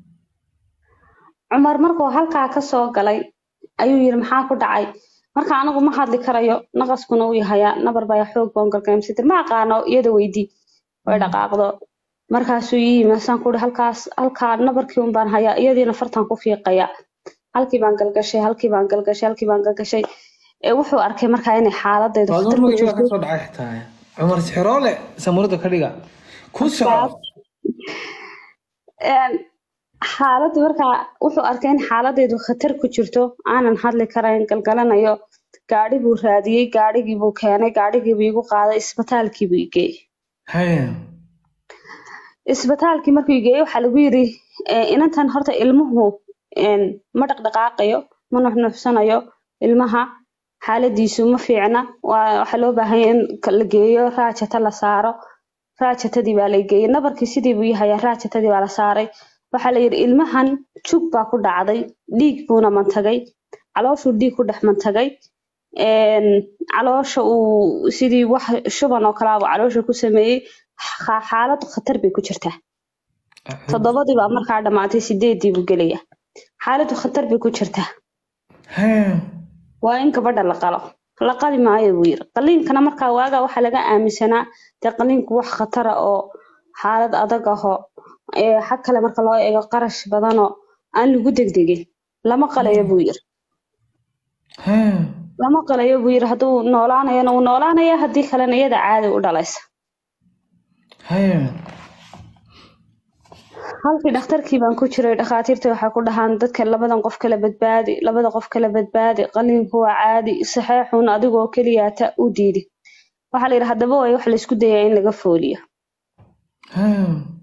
cumar markuu halkaa kasoo galay ayuu yiri maxaa ku dhacay marka anigu ma hadli karayo naqaskuna uu yahayaa nabar baa xoog baan galgalamsitir ma aqaano iyada weydii way dhaqaaqdo markaasuu ii yimi asaan kuhi halkaas halkaa nabarkii un baan hayaa iyadiina fartan ku fiiqaya halkii baan galgashay halkii baan galgashay halkii baan galgashay ee wuxuu arkay markaa inay xaaladaydu waa khatar door ku magaciisa jirto ka soo dhacay xitaa cumar sixroole samurada ka dhiga ku soco Een, xaaladdu markaa wuxuu arkay in xaaladaydu khatar ku jirto aanan hadli karayn galgalanayo gaadhi buu raadiyey gaadhigii buu keenay gaadhigii buu igu qaaday isbitaalkii buu igeeyey haya isbitaalkii markuu igeeyey waxaa lagu yiri eh, inantan horta ilmuhu een, ma dhaqdhaqaaqayo ma nuxnuxsanayo ilmaha xaaladiisu ma fiicna waa waxaa loo baahan yahay in ka- la geeyo raajata la saaro raajatadii baa la geeyey nabarkii sidii buu yahayaa raajatadii baa la saaray waxaa la yidhi ilmahan jug baa ku dhacday dhiig buuna mantagay calooshuu dhiig ku dhex mantagay een, caloosha uu sidii wax shuban oo kale ah buu caloosha ku sameeyey xa- xaaladu khatar bay ku jirtaa toddobadii baa markaa dhammaatay sideedii buu gelaya xaaladu khatar bay ku jirtaa haya waa in gabadha la qalo la qali maayo buu yiri qaliinkana markaa waagaa waxaa laga aaminsanaa dee qaliinku wax khatara oo xaalad adag ahoo ee xag kale marka loo eego qarash badanoo aan lagu degdegin lama qalayo buu yiri haya lama qalayo buu yiri hadduu noolaanayona uu noolaanaya haddii kalena iyada caadi u dhalaysa haya halkii dhakhtarkii baan ku jiray dhakhaatiirta waxay ku dhahaan dadka labadan qof kala badbaadi labada qof kala badbaadi qaliinku waa caadi saxeexun adigoo keliyaata u diidi waxaa la yidhi haddaba way wax laysku dayaa in laga fooliyo haya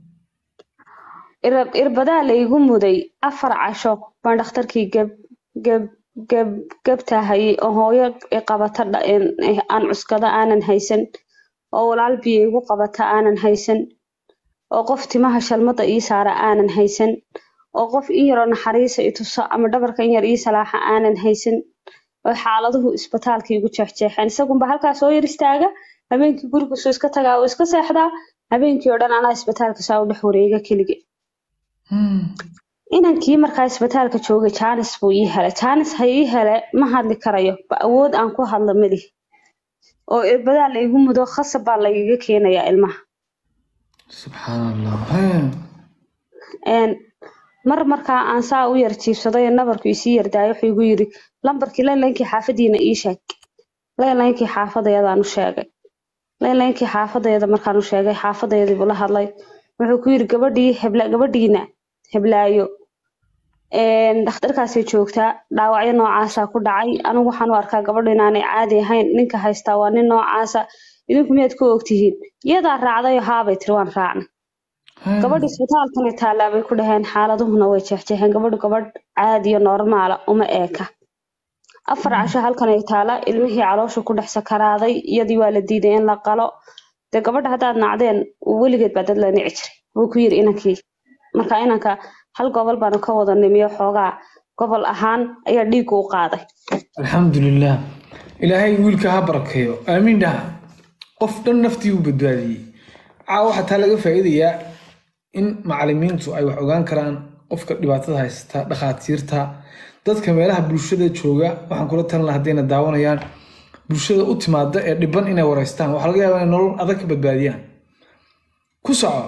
irab irbadaa laygu muday afar casho baan dhakhtarkii geb geb geb gebtahayay oo hooyo i qabata dha- in- aan cuskada aanan haysan oo walaal biyo igu qabata aanan haysan oo qof timaha shalmada ii saara aanan haysan oo qof in yaroo naxariisa i tuso ama dhabarka in yar ii salaaxa aanan haysan oo xaaladuhu isbitaalka igu jeexjeexeen isagunba halkaa soo yar istaaga habeenkii gurigu soo iska tagaa oo iska seexdaa habeenkii oo dhan anaa isbitaalka saa u dhex wareega kelige Hmm. inankii markaa isbitaalka joogay jaanis buu ii helay jaanis ha ii hele ma hadli karayo ba awood aan ku hadlo mali oo irbadaa la igu mudo khasab baa lagaga keenayaa ilmaha subxaan allah haya Een, mar markaa aan saa u yar jiibsaday ee nabarku isii yardaayo wuxuu igu yiri lambarkii laylankii xaafadiina ii sheeg laylankii xaafadayadaan u sheegay laylankii xaafadayada markaan u sheegay xaafadayadii buu la hadlay wuxuu ku yiri gabadhii hebla gabadhiina heblaayo een, dhakhtarkaasay joogtaa dhaawacyo noocaasaa ku dhacay anigu waxaan u arkaa gabadhu inaanay caadi ahayn ninka haystaa waa nin noocaasa idinku miyaad ku ogtihiin iyadaa raacdayo haabay tiri waan raacnay haya gabadha isbitaalkana taallaa bay ku dhaheen xaaladuhuna way jeexjeexeen gabadhu gabadh caadiyo normaala uma eeka afar casho halkan ay taala ilmihii caloosha ku dhex sakaraaday iyadii waa la diiday in la qalo dee gabadha haddaad nacdeen weligeed baa dad la nici jiray wuu ku yiri inankii marka inanka hal gobol baanu ka wada nimiyo xoogaa gobol ahaan ayaa dhiiggu u qaaday alxamdulilah ilaahay wiilka ha barakeeyo aamiin dhaha qof dhan naftii u badbaadiyey caawa waxaa taa laga faa'iidayaa in macalimiintu ay wax ogaan karaan qofka dhibaatada haysta dhakhaatiirta dadka meelaha bulshada jooga waxaan kula talin lahaa haddayna daawanayaan bulshada u timaada ee dhiban inay wareystaan waxaa laga yaabaa inay nolol adag ka badbaadiyaan ku soco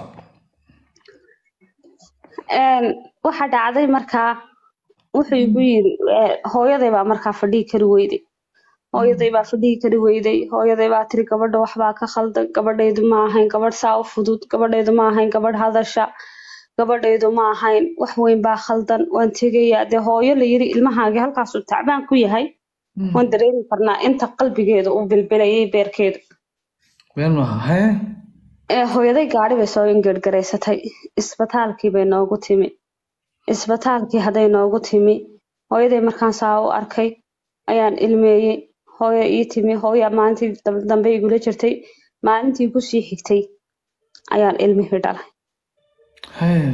Een, waxa dhacday markaa wuxuu igu yiri eh, hooyaday baa markaa fadhii kari weyday hooyaday baa fadhii kari weyday hooyaday baa tiri gabadha waxbaa ka khaldan gabadhaydu ma ahayn gabadh saa u fudud gabadhaydu ma ahayn gabadh hadasha gabadhaydu ma ahayn wax weyn baa khaldan waan tegayaa dee hooyo la yiri ilmahaagi halkaasuu tacbaan ku yahay waan dareemi karnaa inta qalbigeedu uu bilbilayay beerkeedu been maaha hee ee hooyaday gaadhi bay soo ingeedgaraysatay isbitaalkii bay noogu timi isbitaalkii hadday noogu timi hooyaday markaan saa u arkay ayaan ilmeeyey hooyo ii timi hooya maalintii dam- dambe igula jirtay maalintii kusii xigtay ayaan ilmihii dhalay hee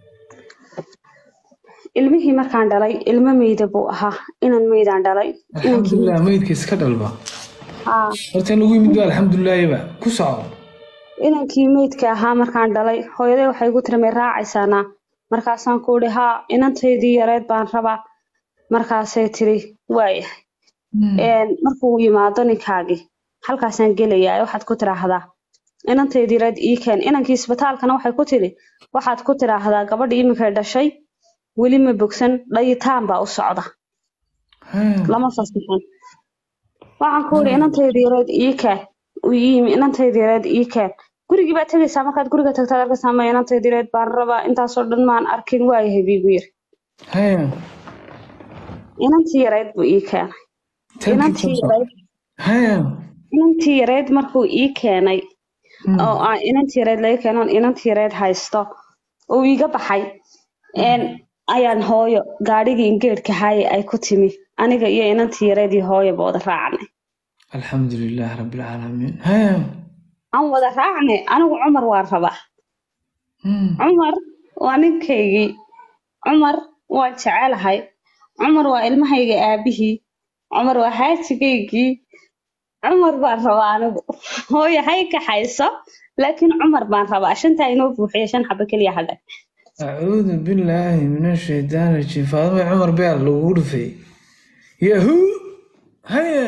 ilmihii markaan dhalay ilmo meyda buu ahaa inan meydaan dhalay inankii alxamdulilah meydka iska dhalba haa horta in lagu yimid ba alxamdulilaahiba ku soco inankii meydka ahaa markaan dhalay hooyaday waxay igu tiri may raacaysaanaa markaasaan ku idhi haa inantaydii yareed baan rabaa markaasay tiri waayahay Een, markuu yimaado ninkaagii halkaasaan gelayaa waxaad ku tiraahdaa inantaydii yareed ii keen inankii isbitaalkana waxay ku tiri waxaad ku tiraahdaa gabadha iminkay dhashay weli ma bogsan dhayitaan baa u socda hee lama fasixin waxaan ku idhi inantaydii yareed ii keen uu ii yimi inantaydii yareed ii keen gurigii baad tegaysaa markaad guriga tagtaad arkaysaa ma inantaydii yareed baan rabaa intaasoo dhan maan arkin waayahay biigu yiri hee inantii yareed buu ii keenay Thank you, inantii Samson. yareed hee inantii yareed markuu ii keenay oo aan inantii yareed laga keeno inantii yareed haysto uu iga baxay een ayaan hooyo gaadhigii ingeedhka haaye ay ku timi aniga iyo inantii yareed iyo hooyoba wada raacnay alxamdulilah rabbilcaalamiin hee aan wada raacnay anigu cumar waan rabaa Hmm. cumar waa ninkaygii cumar waan jecelahay cumar waa ilmahayga aabihii cumar waa xaajigaygii cumar baan rabaa anigu hooyo hay kaxayso laakiin cumar baan rabaa shantaa inoo buuxiya shan xaba keliya hadhay acuudu billaahi min ashaytaan rajiim faadima cumar beer lagugu dhufay yahuu hee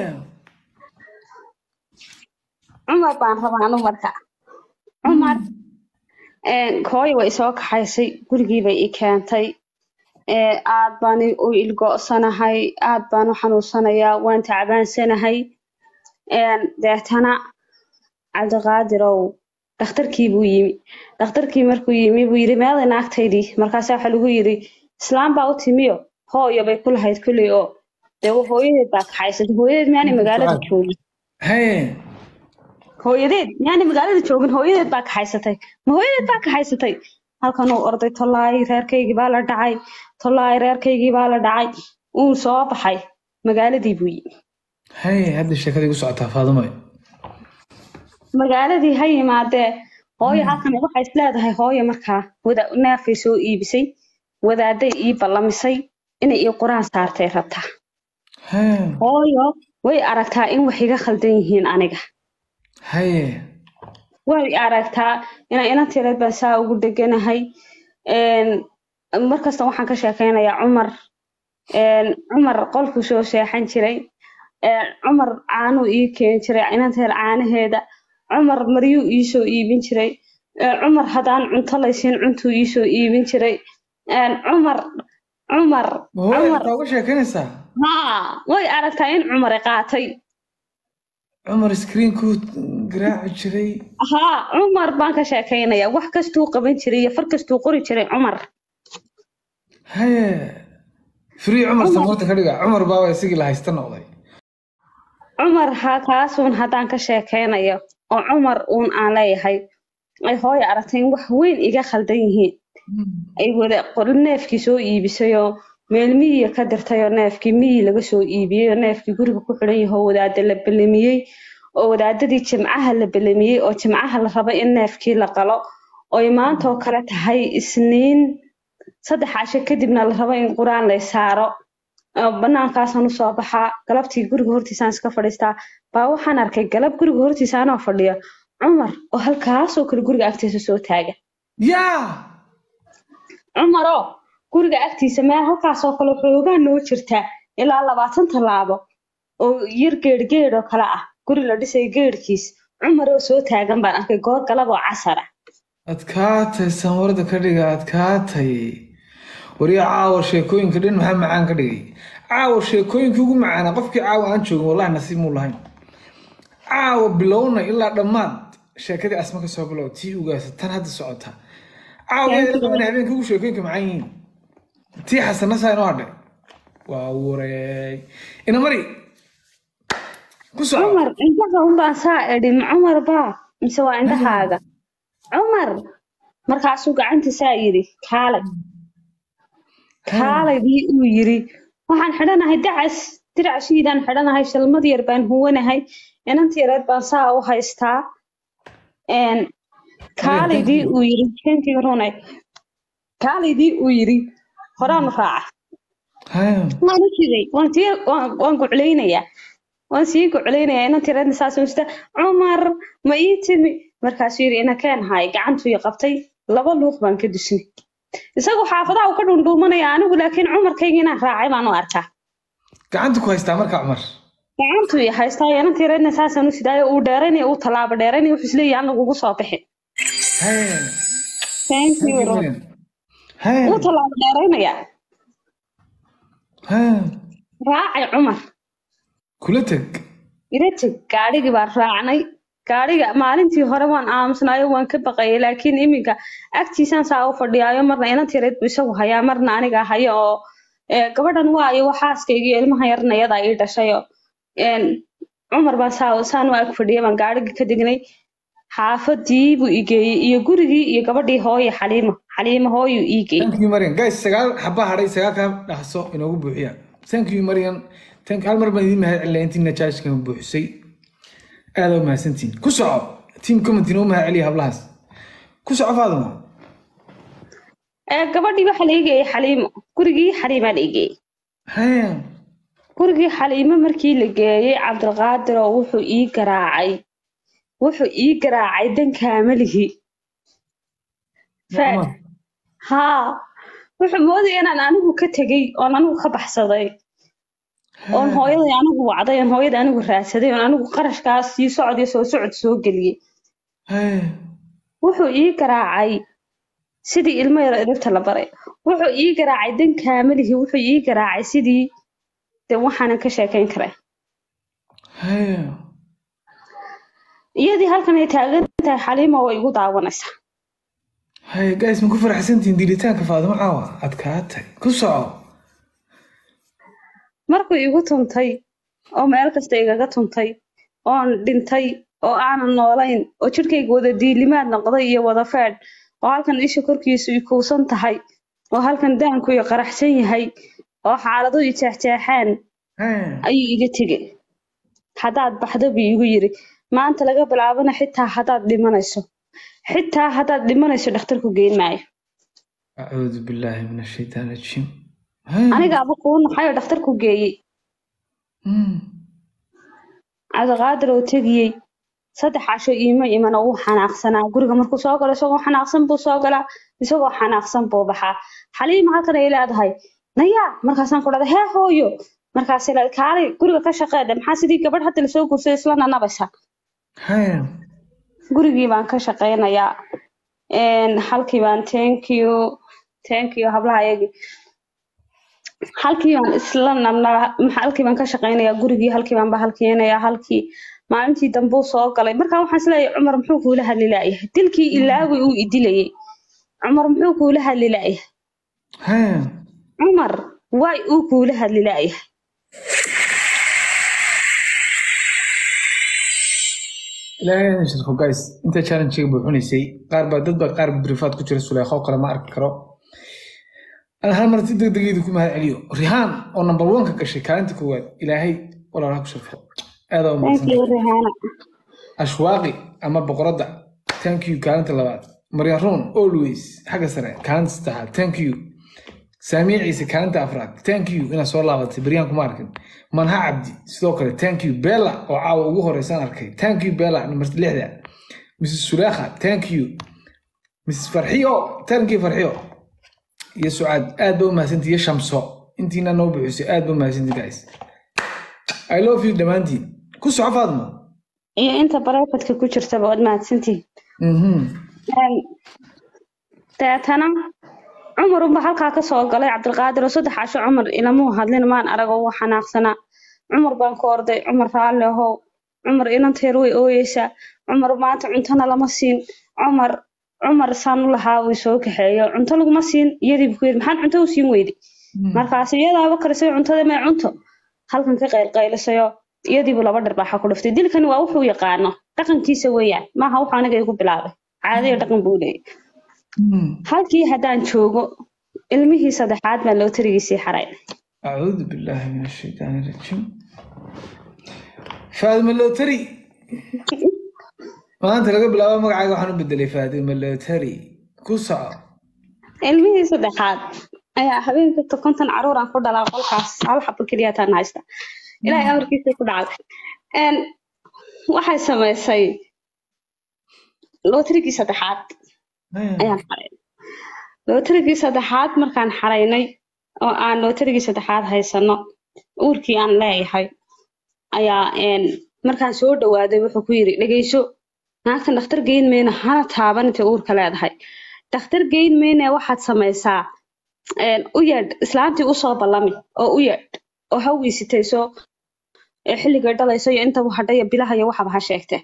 cumar baan rabaa anigu marka cumar een, hooyo way isoo kaxaysay gurigii bay i keentay ee, aad baan i- u ilgo'sanahay aad baan u xanuunsanayaa waan tacbaansanahay een, deetana cabdiqaadirow dhakhtarkii buu yimi dhakhtarkii markuu yimi buu yidhi meeday naagtaydii markaasaa waxaa lagu yidhi islaam baa u timiyo hooyo bay ku lahayd kulley oo dee hooyadeed baa kaxaysatay hooyadeed miyaanay magaalada joogin hee hooyadeed miyaanay magaalada joogin hooyadeed baa kaxaysatay ma hooyadeed baa kaxaysatay halkan uu orday tollaay reerkaygii baa la dhacay tollaay reerkaygii baa la dhacay uu soo baxay magaaladii buu yimi hee hadda sheekada igu socotaa faadimo magaaladii ha yimaadee hooyo halkan waxay isleedahay hooyo markaa wada neefay soo iibisay wadaaday ii ballamisay inay ii quraan saartay rabtaa hee hooyo way aragtaa in wax iga khaldan yihiin aniga hee way aragtaa inay inantireed baan saa ugu dheganahay een, markasta waxaan ka sheekeynayaa cumar een, cumar qolkuu soo seexan jiray een, cumar caanuu ii keeni jiray inanteer caanaheeda cumar maryuu ii soo iibin jiray een, cumar haddaan cunto laysiin cuntuu ii soo iibin jiray een, cumar cumar ma hooy cumar taa uga sheekeynaysaa haa way aragtaa in cumar qaatay cumar screenkuu garaaci jiray haa cumar baan ka sheekeynayaa wax kastuu qaban jiray iyo far kastuu qori jiray cumar haye free cumar samoorta ka dhiga cumar baaba isigii la haysta noqday cumar ha kaasuun haddaan ka sheekeynayo oo cumar uun aan leeyahay ay hooyo aragtay in wax weyn iga khaldan yihiin ay wada qor- neefkii soo iibisayoo meel miyiga ka dirtayoo neefkii miyi laga soo iibiyey oo neefkii guriga ku xidhan yahay oo wadaada la belamiyey oo wadaadadii jimcaha la belamiyey oo jimcaha la raba in neefkii la qalo oy maanta oo kale tahay isniin saddex casho kadibna la rabo in qur-aan lay saaro oo banaankaasaan usoo baxaa galabtii guriga hortiisaan iska fadhiistaa baa waxaan arkay galab guriga hortiisa anoo fadhiya cumar oo halkaasoo kale guriga agtiisa soo taaga yaa cumaroo guriga agtiisa meel halkaasoo kale xoogaa noo jirtaa ilaa labaatan tallaabo oo yar geedh-geedh oo kale ah guri la dhisay geedhkiis cumaroo soo taagan baan arkay goor galab oo casar ah adkaatay samoorada ka dhiga adkaatay wariya caawa sheekooyinka dhan maxaa macaan ka dhigay caawa sheekooyinkii ugu macaanaa qofkii caawa aan joogin wallahi nasiib muu lahayn caawa bilowna ilaa dhammaad sheekadii asma ka soo bilow tii ugaasa tan hadda socota caawa yaa qabana habeenkii ugu sheekooyinka macaan yihiin tii xasana saa inoo hadhay waa wareey ina mari ku soco cumar indhaha unbaan saa idhi ma cumar baa mise waa indhahaaga cumar markaasuu gacantiisaa yidhi kaalay kaalaydii uu yidhi waxaan xidhanahay dacas diracashiidaan xidhanahay shalmad yar baan huwanahay inanta yareed baan saa u haystaa een, kaalaydii uu yidhi kenkii runay kaalaydii uu yidhi horaanu raaca haya waan u jiday waan sii waan waan guclaynayaa waan sii guclaynayaa inanta yareedna saas u sita cumar ma ii timi markaasuu yidhi ina keen haay gacantuu i qabtay laba luuq baan ka dusnay isagu xaafadaha uu ka dhundhuumanaya anigu laakiin cumarkayga inaan raacay baan u arkaa gacanta ku haystaa marka cumar gacantuu i haystaa inanta yareedna saasaan u sidaayo uu dheeraynaya uu tallaabo dheeraynaya wuxuu isleeyahay aan lagugu soo bixin haya Thank you, Ro. haya uu tallaabo dheeraynaya haya raacay cumar kula teg ila teg gaadhigii baan raacnay gaadhiga maalintii hore waan aamusnaayo waan ka baqayay laakiin iminka agtiisaan saa u fadhiyaayo marna inanta yareed buu isagu hayaa marna aniga hayo oo ee, gabadhan waayo waa xaaskayga iyo ilmaha yarna iyadaa ii dhashayo een, cumar baan saa saan u ag fadhiyay baan gaadhigii ka degnay xaafadii buu ii geeyey iyo gurigii iyo gabadhii hooye xaliimo xaliimo hooyuu ii geeyey thank you marian guys sagaal xaba hadhay sagaal ka dhaqso inoogu buuxiya thank you marian thank hal mar baan idiin mahad celinaya intiina jaajkan buuxisay aada u mahadsantihin ku soco team comment inoo mahad celiya hablahaas ku soco faaduma ee, gabadhii waxaa la ii geeyey xaliimo gurigii xaliimaa la ii geeyey haya gurigii xaliimo markii la geeyey cabdilqaadir oo wuxuu ii garaacay wuxuu ii garaacay dankaamalihi Cumar. haa wuxuu moodaya inaan anigu ka tegey oon anigu ka baxsaday oon hooyaday anigu wacday oon hooyada anigu raadsaday oon anigu qarashkaas sii socod iyo soo socod soo geliyey haya wuxuu ii garaacay sidii ilmo yar edebta la baray wuxuu ii garaacay dankaamalihi wuxuu ii garaacay sidii de waxaanan ka sheekayn karaa haya iyadii halkan ay taagan tahay xaliima way igu daawanaysaa haya guys ma ku faraxsantihin diilitaanka faaduma caawa adkaatay ku soco markuu igu tuntay oo meel kasta igaga tuntay oon dhintay oo aanan noolayn oo jidhkayga wada diilimaad noqday iyo wada feedh oo halkan isha korkiisu i kuusan tahay oo halkan daanku i qaraxsan yahay oo xaalado i jeexjeexeen haya ayuu iga tegey haddaad baxdo buu igu yidhi maanta laga bilaabana xitaa haddaad dhimanayso xitaa haddaad dhimanayso dhakhtarku geyn maayo acuudu billaahi min ashaytaan rajiim haya anigaaba kuu naxay oo dhakhtarku geeyey Hmm. cabdiqaadir oo tegiyey saddex casho iima iman oo uu xanaaqsanaa guriga markuu soo galo isagoo xanaaqsan buu soo galaa isagoo xanaaqsan buu baxaa xaliima halkan ay leedahay naya markaasaan ku dhahday hee hooyo markaasay leedahay kaalay guriga ka shaqeeda maxaa sidii gabadh hadda lasoo guursaday isla nanabaysa haya gurigii baan ka shaqeynayaa Een, halkii baan thank you thank you hablaha ayagii halkii baan isla nabnaa halkii baan ka shaqeynayaa gurigii halkii baan bahalkeenayaa halkii maalintii dambe uu soo galay markaa waxaan isleeyahay cumar muxuu kuula hadli laayahay dilkii ilaawi uu idilayay cumar muxuu kuula hadli laayahay haya cumar waay uu kuula hadli laayahay ilaahay ha shirko guys inta challenge-ga buuxinaysay qaar baa dad baa qaar brifaad ku jira suleekho kale ma arki karo ana hal mar si degdegeedu ku mahad celiyo rihaan oo number one ka gashay kaalinta koowaad ilaahay walaalaha ku shirfo aad aa thank umahadsan you rihaana ashwaaqi ama boqoradda thank you kaalinta labaad maryan ruun always xagga sare kaalinta saddexaad thank you saamiya ciise kaalinta afraad thank you inaad soo laabatay beryaan kuma arkin manha cabdi sidoo kale thank you bella oo caawa ugu horeysaan arkay thank you bella number lixda mrs sulaakha thank you mrs farxiyo thank you farxiyo iyo sucaad aad ba umahadsantii iyo shamso intiina noo buxisay aad ba umahadsantii guys i love you dhammaantiin ku soco faadmo iyo inta barefadka ku jirtaba waad mahadsantihin mhm Een, deetana cumar unba halkaa kasoo galay cabdilqaadir oo saddex casho cumar ilamuu hadlin maan arago wuu xanaaqsanaa cumar baan ku orday cumar raalli ahow cumar inanteer way ooyeysaa cumar maanta cuntona lama siin cumar cumar saan u lahaa way soo kaxeeyo cunto laguma siin iyadii buu ku yidhi maxaan cunto u siin weyday markaas iyadaaba karisay cuntada mee cunto halkan ka qaylqaylisayo iyadiibuu laba dharbaaxa ku dhuftay dilkani waa wuxuu yaqaano dhaqankiisa weeyaan maaha wuxuu aniga igu bilaabay caadiyo dhaqan buu leeyahay Mhm. halkii haddaan joogo ilmihii saddexaad baan loo tarigiisii xaray أعوذ بالله من الشيطان الرجيم فاطمة اللوتري maanta laga bilaabo magacaaga waxaan u bedelay faadima lotari ku soco ilmihii saddexaad ayaa habeenkasta konton caruur aan ku dhalaa qolkaas hal xabo keliyaataan haysta ilaahay amarkiisa ku dhacday Een, waxay samaysay lootarigii saddexaad ayaan xaray lootarigii saddexaad markaan xaraynay oo aan lootarigii saddexaad haysano uurkii aan leeyahay ayaa een, markaan soo dhawaaday wuxuu ku yidhi dhegeyso naagtan dhakhtar geyn mayna hana taaban intay uurka leedahay dhakhtar geyn mayne waxaad samaysaa een, u yeedh islaantii usoo ballami oo u yeedh oo ha wiisitayso ee xilligay dhalayso iyo inta hadhaya bilaha iyo waxaba ha sheegte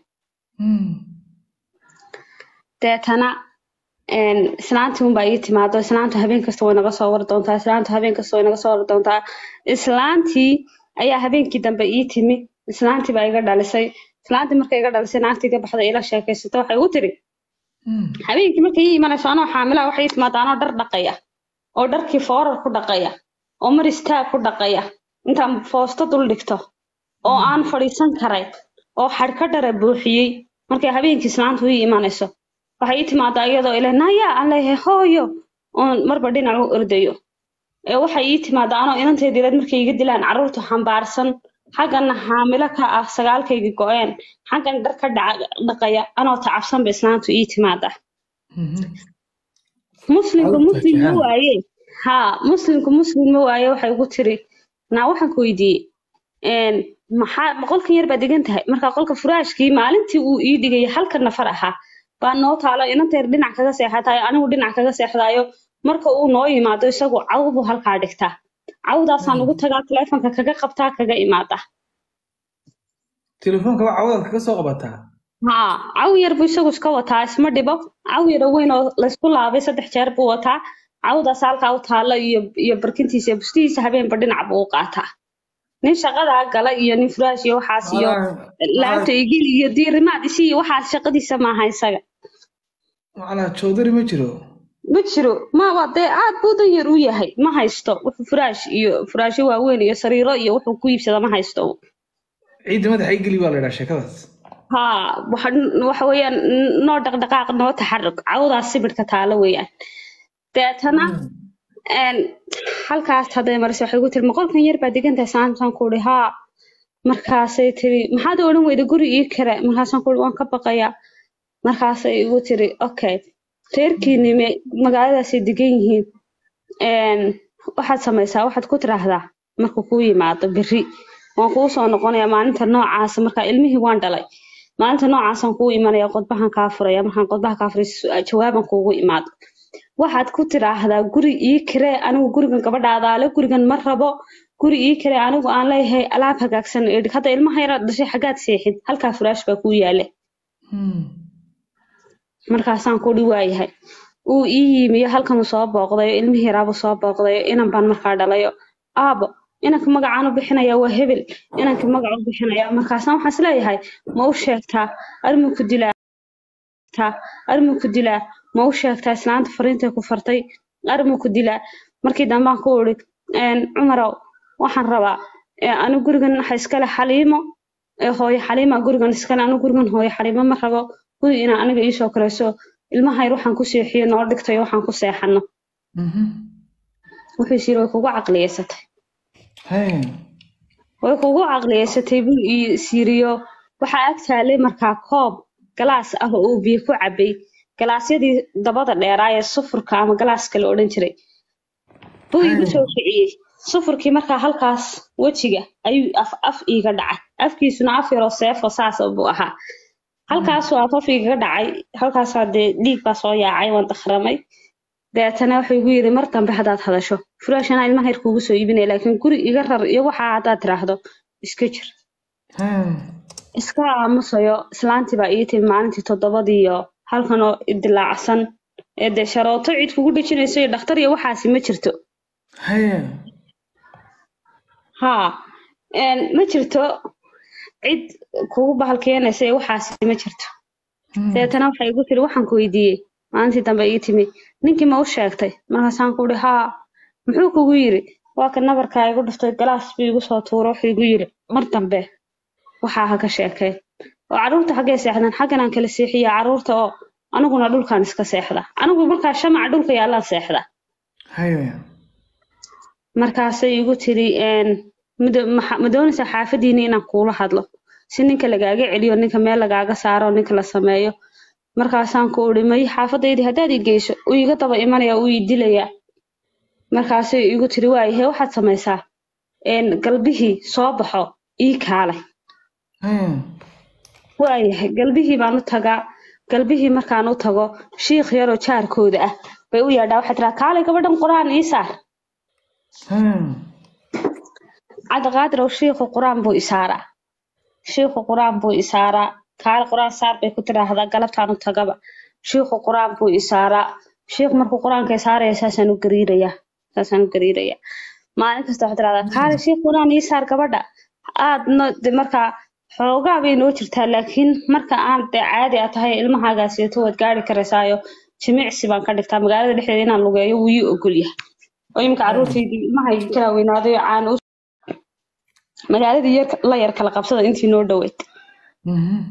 deetana een, islaantii unbaa ii timaado islaantu habeen kasta way naga soo wari doontaa islaantu habeen kasta way naga soo wari doontaa islaantii ayaa habeenkii dambe ii timi islaantii baa iga dhalisay islaantii markay iga dhalisay naagtii iga baxday ila sheekaysata waxay igu tiri habeenkii markay ii imanayso anoo xaamilaa waxay ii timaada anoo dhar dhaqaya oo dharkii foorar ku dhaqaya oo mar istaag ku dhaqaya intaan foosto dul dhigto oo aan fadhiisan karay oo xadhka dhara buuxiyey markay habeenkii islaantu ii imanayso waxay ii timaadaa iyadoo ile naya aan leeyahay hooyo oon marba dhinac u ordayo ee waxay ii timaadaa anoo inanteediileed markay iga dilaan carruurta xambaarsan xaggana xaamilo ka ah sagaalkayga go-een xaggan dhar ka dhaca- dhaqaya anoo tacabsan ba islaantu ii timaadaa muslimku Carruurta muslim ma jahaan. waaye haa muslimku muslim ma waaye waxay ugu tiri naa waxaan ku weydiiyey een, maxaa ma qolkan yar baad degan tahay marka qolka furaashkii maalintii uu ii dhigayay halka nafar ahaa baa noo taalo inanteer dhinac kaga seexatayo anigu dhinac kaga seexdayo marka uu noo yimaado isagu caw buu halkaa dhigtaa cawdaasaan ugu tagaa taleefonka kaga qabtaa kaga imaada telefoonka waa cawadaad kaga soo qabataa haa caw yar buu isagu iska wataa isma dhibo caw yar oo weyn oo laysku laabay saddex jeer buu wataa cawdaas halkaa u taalo iyo iyo barkintiisa iyo bustihiisa habeenba dhinac buu u qaataa nin shaqadaa gala iyo nin furaash iyo waxaas iyo laabta igil iyo diirimaad isi iyo waxaas shaqadiisa maaha isaga macnaa joodari ma jiro ma jiro ma waa dee aad buu dan yar u yahay ma haysto wuxuu furaash iyo furaashyo waaweyn iyo sariiro iyo wuxuu ku iibsada ma haysto ciidda madaxa igeli baa la yidhaha sheekadaas haa waxa waxa weeyaan noo dhaqdhaqaaq noo taxarug cawdaas sibidhka taalo weeyaan deetana een halkaas hadday mariso waxay ku tiri ma qolkan yar baa degan tahay saantaan ku ihi haa markaasay tiri maxaad odhan weyda guri ii kare markaasaan ku waan ka baqayaa markaasay igu tiri okay reerkiini me magaaladaasay degan yihiin een, waxaad samaysaa waxaad ku tiraahdaa markuu kuu yimaado berri waan kuu soo noqonayaa maalinta noocaasa markaa ilmihii waan dhalay maalinta noocaasaan kuu imanaya qodbahan kaa furaya markaan qodbaha kaa furay su- jawaaban kuugu imaado waxaad ku tiraahdaa guri ii kiree anigu gurigan gabadhaadaale gurigan ma rabo guri ii kiree anigu aan leeyahay alaab hagaagsan ii dhig hadda ilmaha yaraad dhashay xaggaad seexid halkaa furaash baa kuu yaale markaasaan kudhi waayahay uu ii yimiyo halkanuu soo booqdayo ilmihii yaraabuu soo booqdayo inan baan markaa dhalayo aabo inanka magacaan u bixinaya waa hebel inanka magaca u bixinaya markaasaan waxaan isleeyahay ma u sheegtaa armuu ku dilaa taa armuu ku dilaa ma u sheegtaa islaanta fariintay ku fartay armuu ku dilaa markii dambaan ku uri cumarow waxaan rabaa ee, anigu gurigan waxa iskale xaliimo ee hooyo xaliima gurigan iskale anigu gurigan hooyo xaliimo ma rabo guri inaa aniga iisoo korayso ilmaha yar waxaan ku seexiyo noo dhigtayo waxaan ku seexano wuxuu is yiri way kugu caqliyeysatay Haya. way kugu caqliyeysatay buu ii siiriyo waxaa ag taalay markaa koob galaas ah oo uu biyo ku cabay galaasyadii dabada dheeraa ee sufurka ama galaaska la odhan jiray buu igu soo kiciyey sufurkii markaa halkaas wejiga ayuu af af iiga dhacay afkiisuna af yaroo seefo saasa buu ahaa halkaasuu af af iigaga dhacay halkaasaa dee dhiig baa soo yaacay waan dakhramay deetana wuxuu igu yidhi mar dambe haddaad hadasho furaash anaa ilmaha yar kuugu soo iibinaya laakiin guri iga rar iyo waxaa haddaad tiraahdo iska jir Haya. iska aamusayo islaantii baa ii timi maalintii toddobadii iyo halkan oo idilaacsan ee dee sharooto cid kugu dhejinayso iyo dhakhtar iyo waxaasi ma jirto Haya. haa een, ma jirto cid kugu bahal keenaysa iyo waxaasi ma jirto deetana waxay igu tiri waxaan ku weydiiyey maalintii dambe ii timi ninkii ma u sheegtay markaasaan ku ihi haa muxuu kugu yiri waa ka nabarkaa igu dhuftay galaas buu igu soo tuuro wuxuu igu yiri mar dambe waxaa ha ka sheekeen oo carruurta xaggay seexdaan xaggan aan kala seexiya carruurta oo aniguna dhulkaan iska seexda anigu markaa shamaca dhulka yaallaan seexda Haya. markaasay igu tiri een, ma do- maxa- ma doonaysaa xaafadiina inaan kuula hadlo si ninka lagaaga celiyo ninka meel lagaaga saaro ninka la sameeyo markaasaan ku uri may xaafadaydii haddaad i geyso uu iga daba imanaya uu i dilayaa markaasay igu tiri waayahe waxaad samaysaa een, galbihii soo baxo ii kaalay Haya. waayahay galbihii baan u tagaa galbihii markaan u tago shiikh yaroo jaarkooda ah bay u yeedhaa waxay tiraa kaalay gabadhan qur-aan ii saar Haya. cabdiqaadir ow shiikhu qur-aan buu isaaraa shiikhu qur-aan buu isaaraa kaale qur-aan saar bay ku tiraahdaa galabtaan u tagaba shiikhu qur-aan buu isaaraa shiikh markuu qur-aanka isaaraya saasaan u gariirayaa saasaan u gariirayaa maalin kasta waxay tirahdaa kaale shiikh qur-aan ii saar gabadha aadna de markaa xoogaa bay noo jirtaa laakiin marka aan dee caadi a tahay ilmahaagaas yeeto waad gaari karaysaayo jimicsi baan ka dhigtaa magaalada dhexdeeda inaan lugeeyo wuu ii ogol yahay oo iminka carruurtaydii ilmahaygi kala weynaaday oo caan u magaaladii yar la yar kala qabsada intii noo dhoweyd Mhm.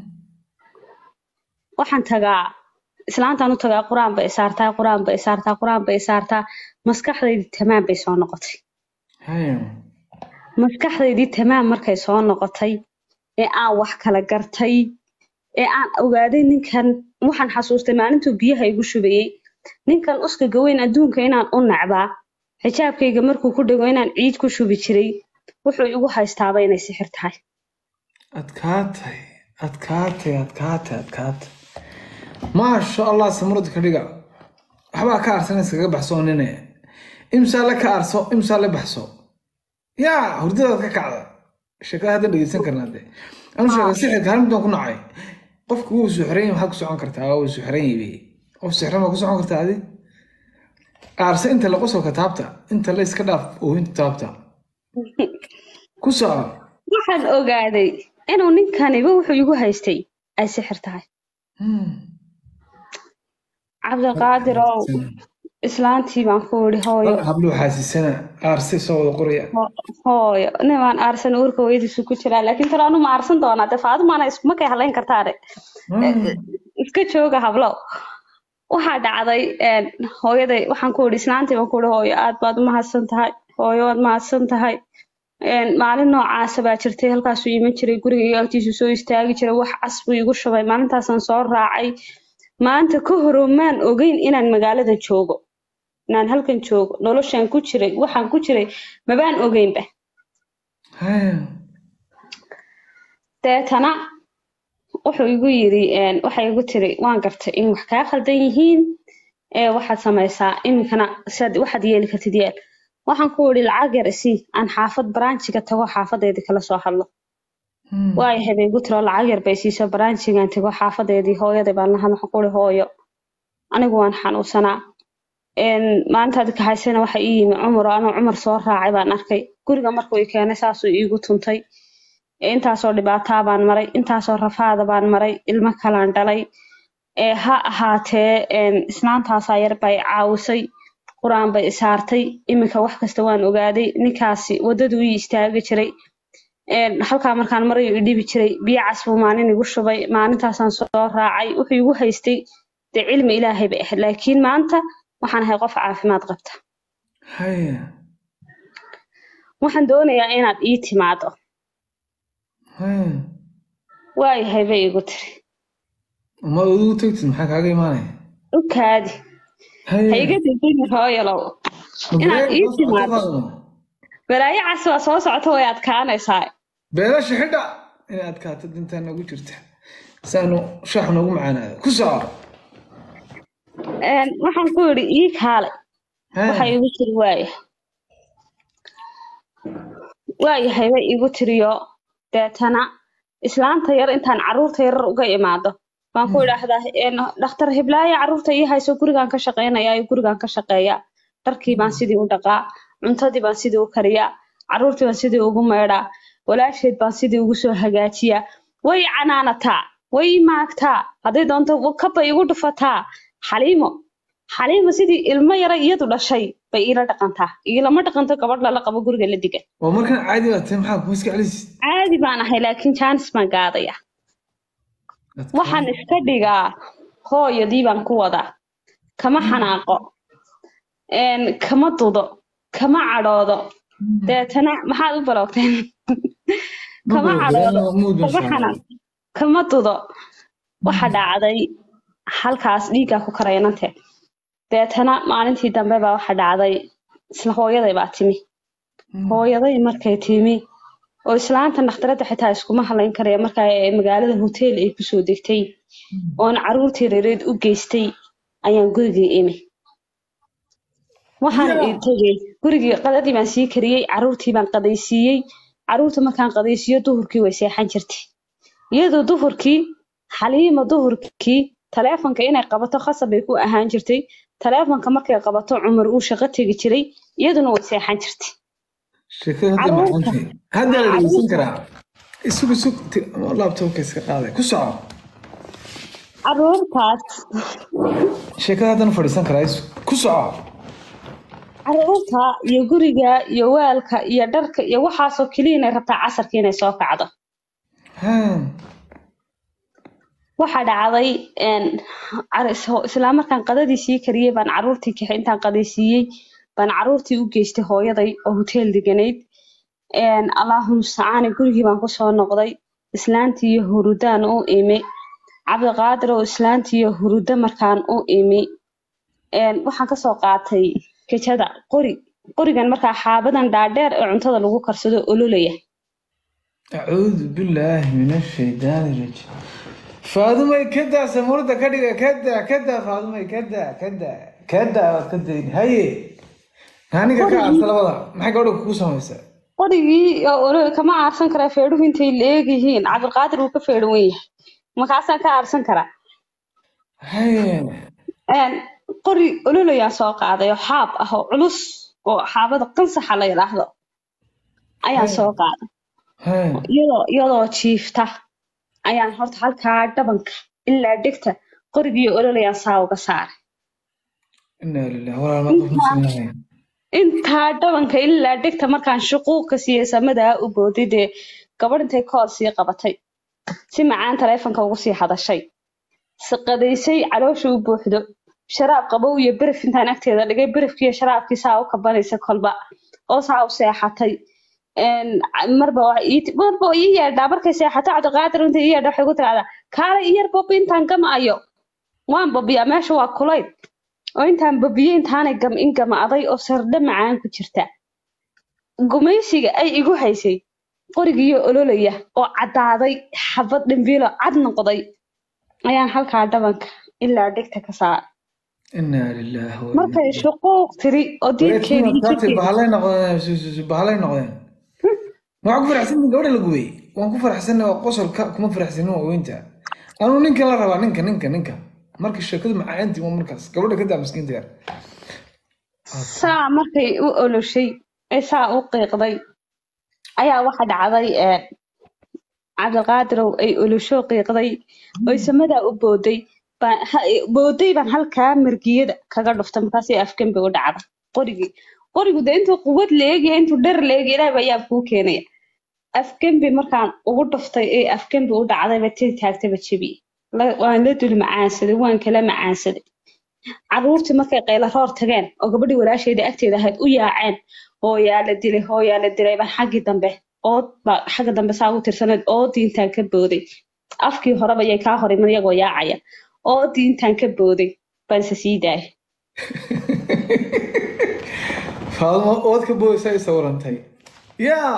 waxaan tagaa islaantaan u tagaa qur-aan bay saartaa qur-aan bay saartaa qur-aan bay saartaa maskaxdaydii tamaam bay soo noqotay Haya. maskaxdaydii tamaam markay soo noqotay ee aan wax kala gartay ee aan ogaaday ninkan waxaan xasuustay maalintuu biyaha igu shubayey ninkan uskaga weyn adduunka inaan u nacbaa xijaabkayga markuu ku dhego inaan ciid ku shubi jiray wuxuu igu haystaaba inay sixir tahay adkaatay adkaatay adkaatay adkaatay maasha allah samurada ka dhiga waxbaa ka arsan iskaga baxsoo nine imsaa la ka arso imsaa la baxso yaa hurdadaad ka kacda sheekada hadda dhegeysan karnaa de anu sheega sixirka hal midaan ku nacay qofku wuu suxran yahay maxaad ku socon kartaa wuu suxran yahay qof sixran baa ku socon kartaa adi aarse inta la qosolka taabta inta la iska dhaaf oohinta taabta ku soco waxaan ogaaday inuu ninkaniba wuxuu igu haystay ay sixir tahay Hmm. cabdiqaadir ow islaantii baan ku idhi hooyo habluhu xaasisana aarse soo wada qoraya ho- hooyo nimaan aarsan uurka hooyadiisu ku jiraa laakiin talo anu ma aarsan doonaa dee faadumaana iskuma kay hadlayn kartaane iska jooga hablow waxaa dhacday een, hooyaday waxaan ku idhi islaantii baan ku idhi hooyo aad baad u mahadsan tahay hooyo waad mahadsan tahay Een, maalin noocaasa baa jirtay halkaasuu iman jiray guriga iyo agtiisu soo istaagi jiray wax cas buu igu shubay maalintaasaan soo raacay maanta ka horo maan ogeyn inaan magaalada joogo inaan halkan joogo noloshaan ku jiray waxaan ku jiray mabaan ogeynba haya deetana wuxuu igu yiri een, waxay igu tiri waan gartay in wax kaa khaldan yihiin ee waxaad samaysaa iminkana sidaad waxaad yeeli kartid yeel waxaan ku idhi lacag yar isii aan xaafad baraanjiga tago xaafadeedii kala soo hadlo Hmm. waayahay bay igu tiro lacag yar bay siiso baraanjigaan tago xaafadeedii hooyaday baan lahaa waxaan ku ihi hooyo anigu waan xanuunsanaa een, maalintaad kaxaysana waxa ii yimi cumar oo anuu cumar soo raacay baan arkay guriga markuu i keenay saasuu iigu tuntay ee intaasoo dhibaataa baan maray intaasoo rafaada baan maray ilmo kalaan dhalay ee ha ahaatee een, islaantaasaa yar bay caawisay qur-aan bay isaartay iminka wax kasta waan ogaaday ninkaasi waddaduu ii istaagi jiray een, halkaa markaan marayu i dhibi jiray biyo cas buu maalin igu shubay maalintaasaan soo raacay wuxuu igu haystay dee cilmi ilaahay bay ahayd laakiin maanta waxaan ahay qof caafimaad qabta haya waxaan doonayaa inaad ii timaado haya waayahay bay igu tiri ma ugu tagtid maxaa kaaga imaanaya u kaadi ha iga degdegin hooyalow inaad ii timaado balaayo cas waa soo socota way adkaanaysaa beelasha xidha inay adkaato dintaa nagu jirta saanu shaax noogu macaanaada ku soco Een, waxaan ku yidhi ii kaale waxa igu tiri waaya waayahay bay igu tiriyo deetana islaanta yar intaan carruurta yarar uga imaado baan ku idhaahdaa een, dhakhtar hiblaayo carruurta ii hayso gurigaan ka shaqaynayaa iyo gurigaan ka shaqeeyaa dharkii baan sidii u dhaqaa cuntadii baan sidii u kariyaa carruurtii baan sidii ugu meedhaa walaasheed baan sidii ugu soo hagaajiyaa way canaanataa way maagtaa hadday doonto kabay igu dhufataa xaliimo xaliimo sidii ilmo yara iyadu dhashay bay iila dhaqantaa iilama dhaqanto gabadh lala qabo guriga la digan waa markaan caadi baa tahay maxaa kuma iska celis caadi baan ahay laakiin jaanis baan gaadaya waxaan iska dhigaa hooyadii baan ku wadaa kama xanaaqo een, kama dudo kama cadhoodo deetana maxaad u baloogteen kama cadhoodo kama xanaaq kama dudo waxa dhacday halkaas dhiiggaa ku karaynante deetana maalintii dambe baa waxa dhacday isla hooyaday baa timi hooyaday markay timi oo islaanta dhakhtaradda xitaa iskuma halayn karaya markaa ee magaalada hotel ay kusoo degtay oon carruurtii reereed u geystay ayaan gurigii imi waxaan Yeah. i tegey gurigii qadadii baan sii kariyey carruurtii baan qadaysiiyey carruurta markaan qadaysiiyo duhurkii way seexan jirtay iyadoo duhurkii xaliima duhurkii taleefonka inay qabato khasab bay ku ahaan jirtay taleefonka markay qabato cumar uu shaqo tegi jiray iyaduna way seexan jirtay sheekada hadda Carruurta. macaantay hadda la dhegeysan karaa isug isug laabtoobka iska qaaday ku soco carruurtaas sheekada haddana fadhiisan karaa isug ku soco carruurta iyo guriga iyo waalka iyo dharka iyo waxaasoo keliya inay rabtaa casarka inay soo kacdo Ha. waxaa dhacday een, car- is- isla markaan qadadii sii kariyey baan carruurtii kaxay intaan qadaysiiyey baan carruurtii u geystay hooyaday oo hotel deganayd Een, allahu mustacaani gurigii baan kusoo noqday islaantii iyo hurudaan u imi cabdiqaadir oo islaantii iyo hurudo markaan u imi Een, waxaan kasoo qaatay kejada qori qorigan markaa xaabadan dhaadheer ee cuntada lagu karsado ololaya acuudu billaahi min ashaydaani rajiim faadumay kadaa samuurada ka dhiga kadaa kadaa faadumay kadaa kadaa kadaa waad ka dayni haye aniga ka aarta labada maxay gabadha kugu samaysaa qorigii oo olo- kama aarsan karaa feedhuhu intay leeg yihiin cabdiqaadir wuu ka feedhan wen yahay markaasaan ka aarsan karaa haye Een, qori ololayaan soo qaaday oo xaab ah oo culus oo xaabada qansaxa la yidhaahdo ayaan soo qaaday haye iyadoo iyadoo jiifta ayaan horta halkaa dhabanka ilaa dhegta qorigii ololayaan saa uga saaray inaa lilah walaal ma qof muslim lahayn intaa dhabanka ilaa dhegta markaan shuquuqa siiyey samadaa u booday dee gabadh intay kool sii qabatay si macaan taleefonka ugu sii hadashay siqadaysay caloosha u buuxdo sharaab qabow iyo beref intaan agteeda dhigay berefkiiyo sharaabkii saa u kabanaysa kolba oo saa u seexatay een, marba waa ii- marba waa ii yeedhaa markay seexato cabdiqaadir inta ii yeedha waxay ku tiraahdaa kaale iyar bobi intaan gamaayo waan bobiyaa meesha waa kulayl oo intaan bobiyey intaanay gam in gamaaday oo sardhe macaan ku jirta gumaysiga ay igu haysay qorigiyo ololaya oo caddaaday xabad dhimbiilo cad noqday ayaan halkaa dhabanka ilaa dhegta ka saara inaa lilaahi wa markay shuquuq tiri oo diidkeedii iyo Wareerkii jirkeedii bahalay noqdeen su- su- su- bahalay noqdeen waxaan ku faraxsanin gabadha la gubay waan ku faraxsanay oo qosolka kuma faraxsanin waa weynta anuu ninka la rabaa ninka ninka ninka marka sheekadu macaantii waa markaas gabadha ka daa miskiinta yar saa markay u oloshay ee saa u qiiqday ayaa waxa dhacday ee cabdiqaadirow ay olosho qiiqday oy samadaa u booday baan ha- booday baan halkaa margiyada kaga dhuftay markaasay afgembi u dhacda qorigii qorigu de intuu quwad leegaya intuu dher leegaya ilaah baa yaab kuu keenaya afgembi markaan ugu dhuftay ee afgembi u dhacdayba tii taagtaba jebiyey La- waan la dul macaansaday waan kala macaansaday caruurtii markay qayla roor tageen oo gabadhii walaasheeda agteeda ahayd u yaaceen hooyaa la dilay hooyaa la dilay baan xaggii dambe ood baa xagga dambe saa ugu tirsanayd oodii intaan ka booday afkii horeba yay kaa hor iman iyagoo yaacaya oodii intaan ka booday baan se sii daayay faadmo ood ka boodaysa ay sawirantay yaa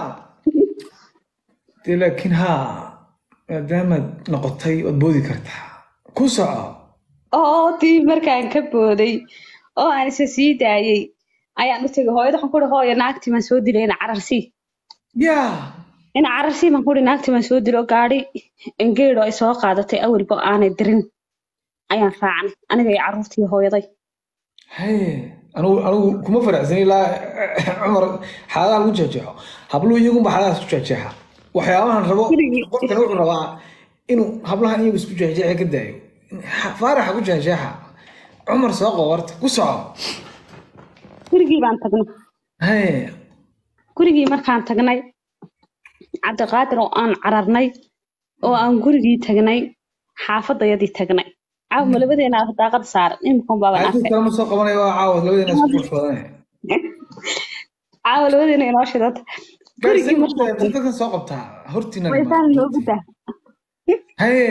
dee laakiin haa maadaamaad noqotay waad boodi kartaa ku soco oodii markaan ka booday oo aan isa sii daayay ayaan u tegay hooyada waxaan ku ihi hooyo naagtii baan soo dilay ina cararsii yaa ina cararsii baan ku ihi naagtii baan soo dilo gaadhi engeedho ay soo qaadatay awalba aanay dirin ayaan raacnay aniga iyo carruurtii hooyaday haye anigu anigu kuma faraxsan ilaa cumar xaaladaha lagu jeexjeexo habluhu iyagunba xaaladahaas ku jeexjeexa waxyaabahan rabo Keligii. qofkan wuxuu rabaa inuu hablahan iyagu isku jeexjeexa ka daayo faaraxa ku jeexjeexa cumar soo qobarta ku soco gurigii baan tagnay haye gurigii markaan tagnay cabdiqaadir oo aan cararnay oo aan gurigii tagnay xaafadayadii tagnay caawa labadeena daaqada saaran imika baabaan caadid arkay kalema soo qabanaya waa caawa labadeena isku furfurane caawa labadeena inoo shidata gurigii markaan tagnay dadkan soo qabtaa hortiina waysaan loogu daa haye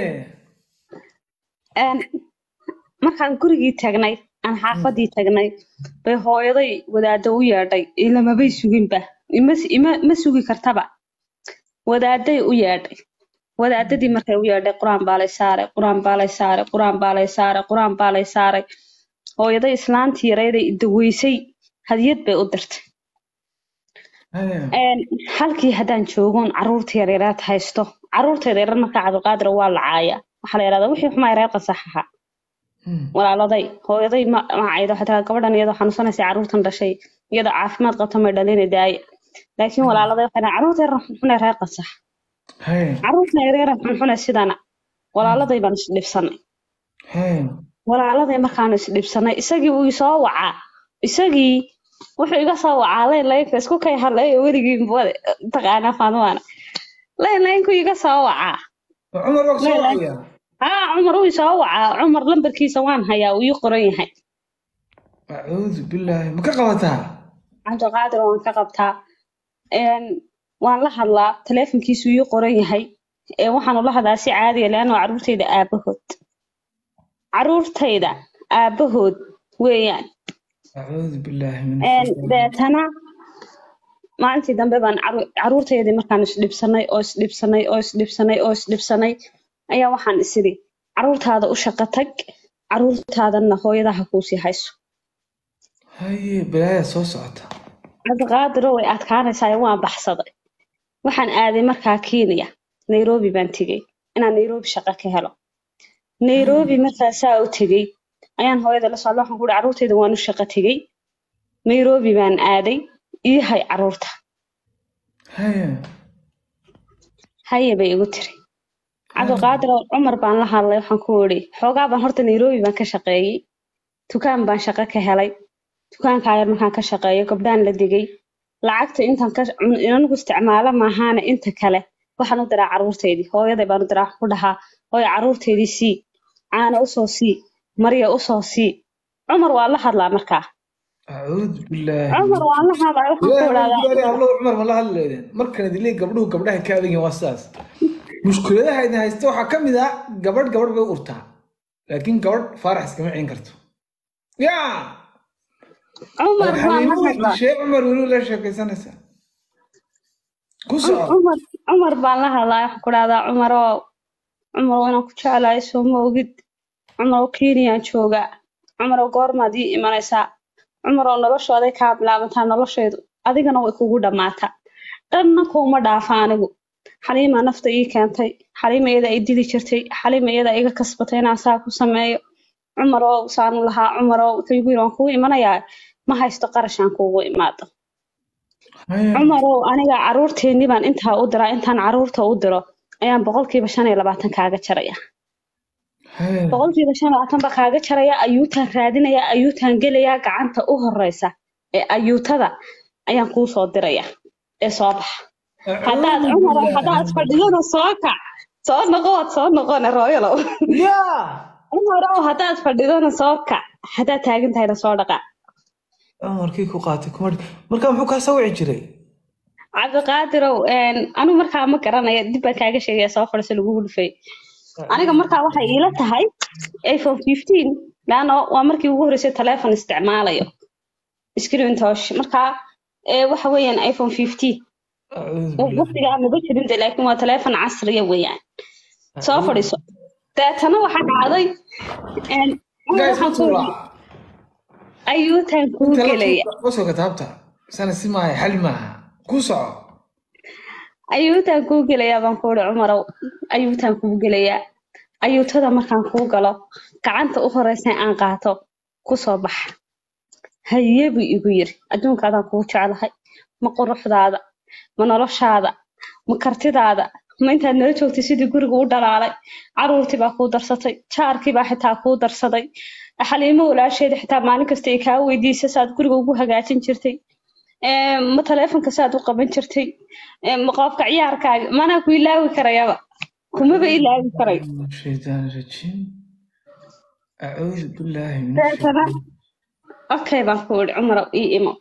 Een, markaan gurigii tagnay aan xaafadii tagnay bay hooyaday wadaado u yeedhay ilamabay suginba ima ima ma sugi kartaba wadaaday u yeedhay wadaadadii markay u yeedhay qur-aan baa lay saaray qur-aan baa lay saaray qur-aan baa lay saaray qur-aan baa lay saaray hooyaday islaantii yarayday daweysay hadiyad bay u dirtay haye Een, halkii haddaan joogoon caruurta yaryaraad haysto caruurta yaryar marka cabdiqaadir waa la caaya waxaa la yidhahdaa wixii xumaa reer qasax ahaa Hmm. walaaladay hooyaday ma macayda waxay tiraa gabadhan iyadoo xanuunsanaysa caruurtan dhashay iyadoo caafimaad qabta may dhalina daaya laakiin walaaladay waxay tiraa caruurta yar xunxune reer qasax haye caruurta yaryar xunxune sidana walaaladay baan isdhibsanay haye walaaladay markaan isdhibsanay isagii wuu isoo wacaa isagii wuxuu iga soo wacaa layn laynka isku kay hadlay weligii mbade taqaanaa faadmaana layn laynku iga soo wacaa cumar waa soo Leela. caawiyaa haa cumar wuu isoo wacaa cumar lambarkiisa waan hayaa uu ii qoran yahay acuudu billaahi ma ka qabataa cabdiqaadir waan ka qabtaa Een, waan la hadlaa taleefonkiisu ii qoran yahay ee waxaanu la hadlaa si caadiya leanno caruurtayda aabahood caruurtayda aabahood weeyaan acuudu billaahi min Een, ashaytaani deetana maalintii dambe baan caru- caruurtaydii markaan isdhibsanay oo isdhibsanay oo isdhibsanay oo isdhibsanay ayaa waxaan isiri caruurtaada u shaqo tag caruurtaadana hooyadaha kuusii hayso haye balaaya soo socota cabdiqaadiro way adkaanaysaa waan baxsaday waxaan aaday markaa kenya nairobi baan tegey inaan nairobi shaqo ka helo nairobi markaa saa u tegey ayaan hooyada la socda waxaan ku uhi caruurtayda waan u shaqo tegey nairobi baan aaday ii hay caruurta haye haye bay igu tiri cabdiqaadir oo cumar baan la hadlay waxaan ku idhi xoogaa baan horta nairobi baan ka shaqeeyey dukaan baan shaqo ka helay dukaankaa yar markaan ka shaqeeyo gabdhaan la digay lacagta intaan ka anigu isticmaalo maahaane inta kale waxaan u diraa caruurtaydii hooyaday baan u diraa waxaan ku dhahaa hooyo caruurtaydii sii caana usoo sii marya usoo sii cumar waa la hadlaa markaa acuudu billaahi cumar waan la hadlay waxaan ku ilaahay idhahdaa ilaahay hablo cumar ma la hadlaydeen markan idinlee gabdhuhu gabdhaha ka adag yihiin waa sidaas mushkuladaha idin haysta waxaa ka mid ah gabadh gabadh bay u urtaa laakiin gabadh faarax iskama celin karto yaa cumar waan la hadlaa shee cumar weli la sheekaysanaysaa ku soco cumar cumar baan la hadlaa waxaan ku idhahdaa cumar oo cumar oo inaan ku jeclahay soo ma ogid cumar oo kenyaan joogaa cumar oo goormaad ii imanaysaa cumar oo noloshooday kaa bilaabantaa nolosheedu adigana way kugu dhammaataa dhanna kuuma dhaafa anigu xaliimaa nafta ii keentay xaliima iyada ay dili jirtay xaliima iyada iga kasbatay inaan saa ku sameeyo cumar oo saanu lahaa cumar oo wuxuu igu yiri waan kugu imanayaa ma haysto qarashaan kuugu imaado Haya. cumar oo aniga caruurteennii baan intaa u diraa intaan caruurta u diro ayaan boqolkiiba shan iyo labaatan kaaga jaraya Haya. boqolkiiba shan iyo labaatan baa kaaga jaraya ayuutaan raadinaya ayuutaan gelaya gacanta u horeysa ee ayuutada ayaan kuu soo diraya ee soo baxa haddaad Acuudu cumar billaahi. haddaad fadhidana soo kac soo noqo waad soo noqone rooyalow yaa cumar oo haddaad fadhidana soo kac haddaad taagan tahayna soo dhaqaa cumarkii ku qaatay kuma markaa muxuu kaa sawici jiray cabdiqaadirow anigu markaa ma garanaya dib baan kaaga sheegaya soo fadhiso lagugu dhufay aniga markaa waxay iila tahay iphone fifteen laano waa markii ugu horreysay telephone isticmaalayo screen touch markaa ee, waxa weeyaan iphone fifteen acuudu billaahi. waqtigaa maba jirin de laakiin waa telephone casriya weeyaan soo fadhiso deetana waxaa dhacday een, Guys, waxaan ma ku tuulaa? ayuutaan kuu gelaya Usoo kataabta sana si maaha xal maaha ku soco ayuutaan kuu gelayaa baan ku uri cumarow ayuutaan kuu gelayaa ayuutada markaan kuu galo gacanta u horeysa aan qaato kusoo baxa haye buu igu yiri adduunkaadaan kuu jeclahay ma quruxdaada ma noloshaada ma kartidaada ma intaad nala joogtay sidii guriga u dhalaalay caruurtii baa kuu darsatay jaarkii baa xitaa kuu darsaday xaliimo walaasheeda xitaa maalin kasta ay kaa weydiisa saad guriga ugu hagaajin jirtay Ee, ma taleefonka saad u qaban jirtay Ee, ma qofka ciyaarkaaga manaa ku ilaawi karayaba kumaba ilaawi karay من الشيطان الرجيم أعوذ بالله من deetana الشيطان okay baan ku iri cumarow ii imo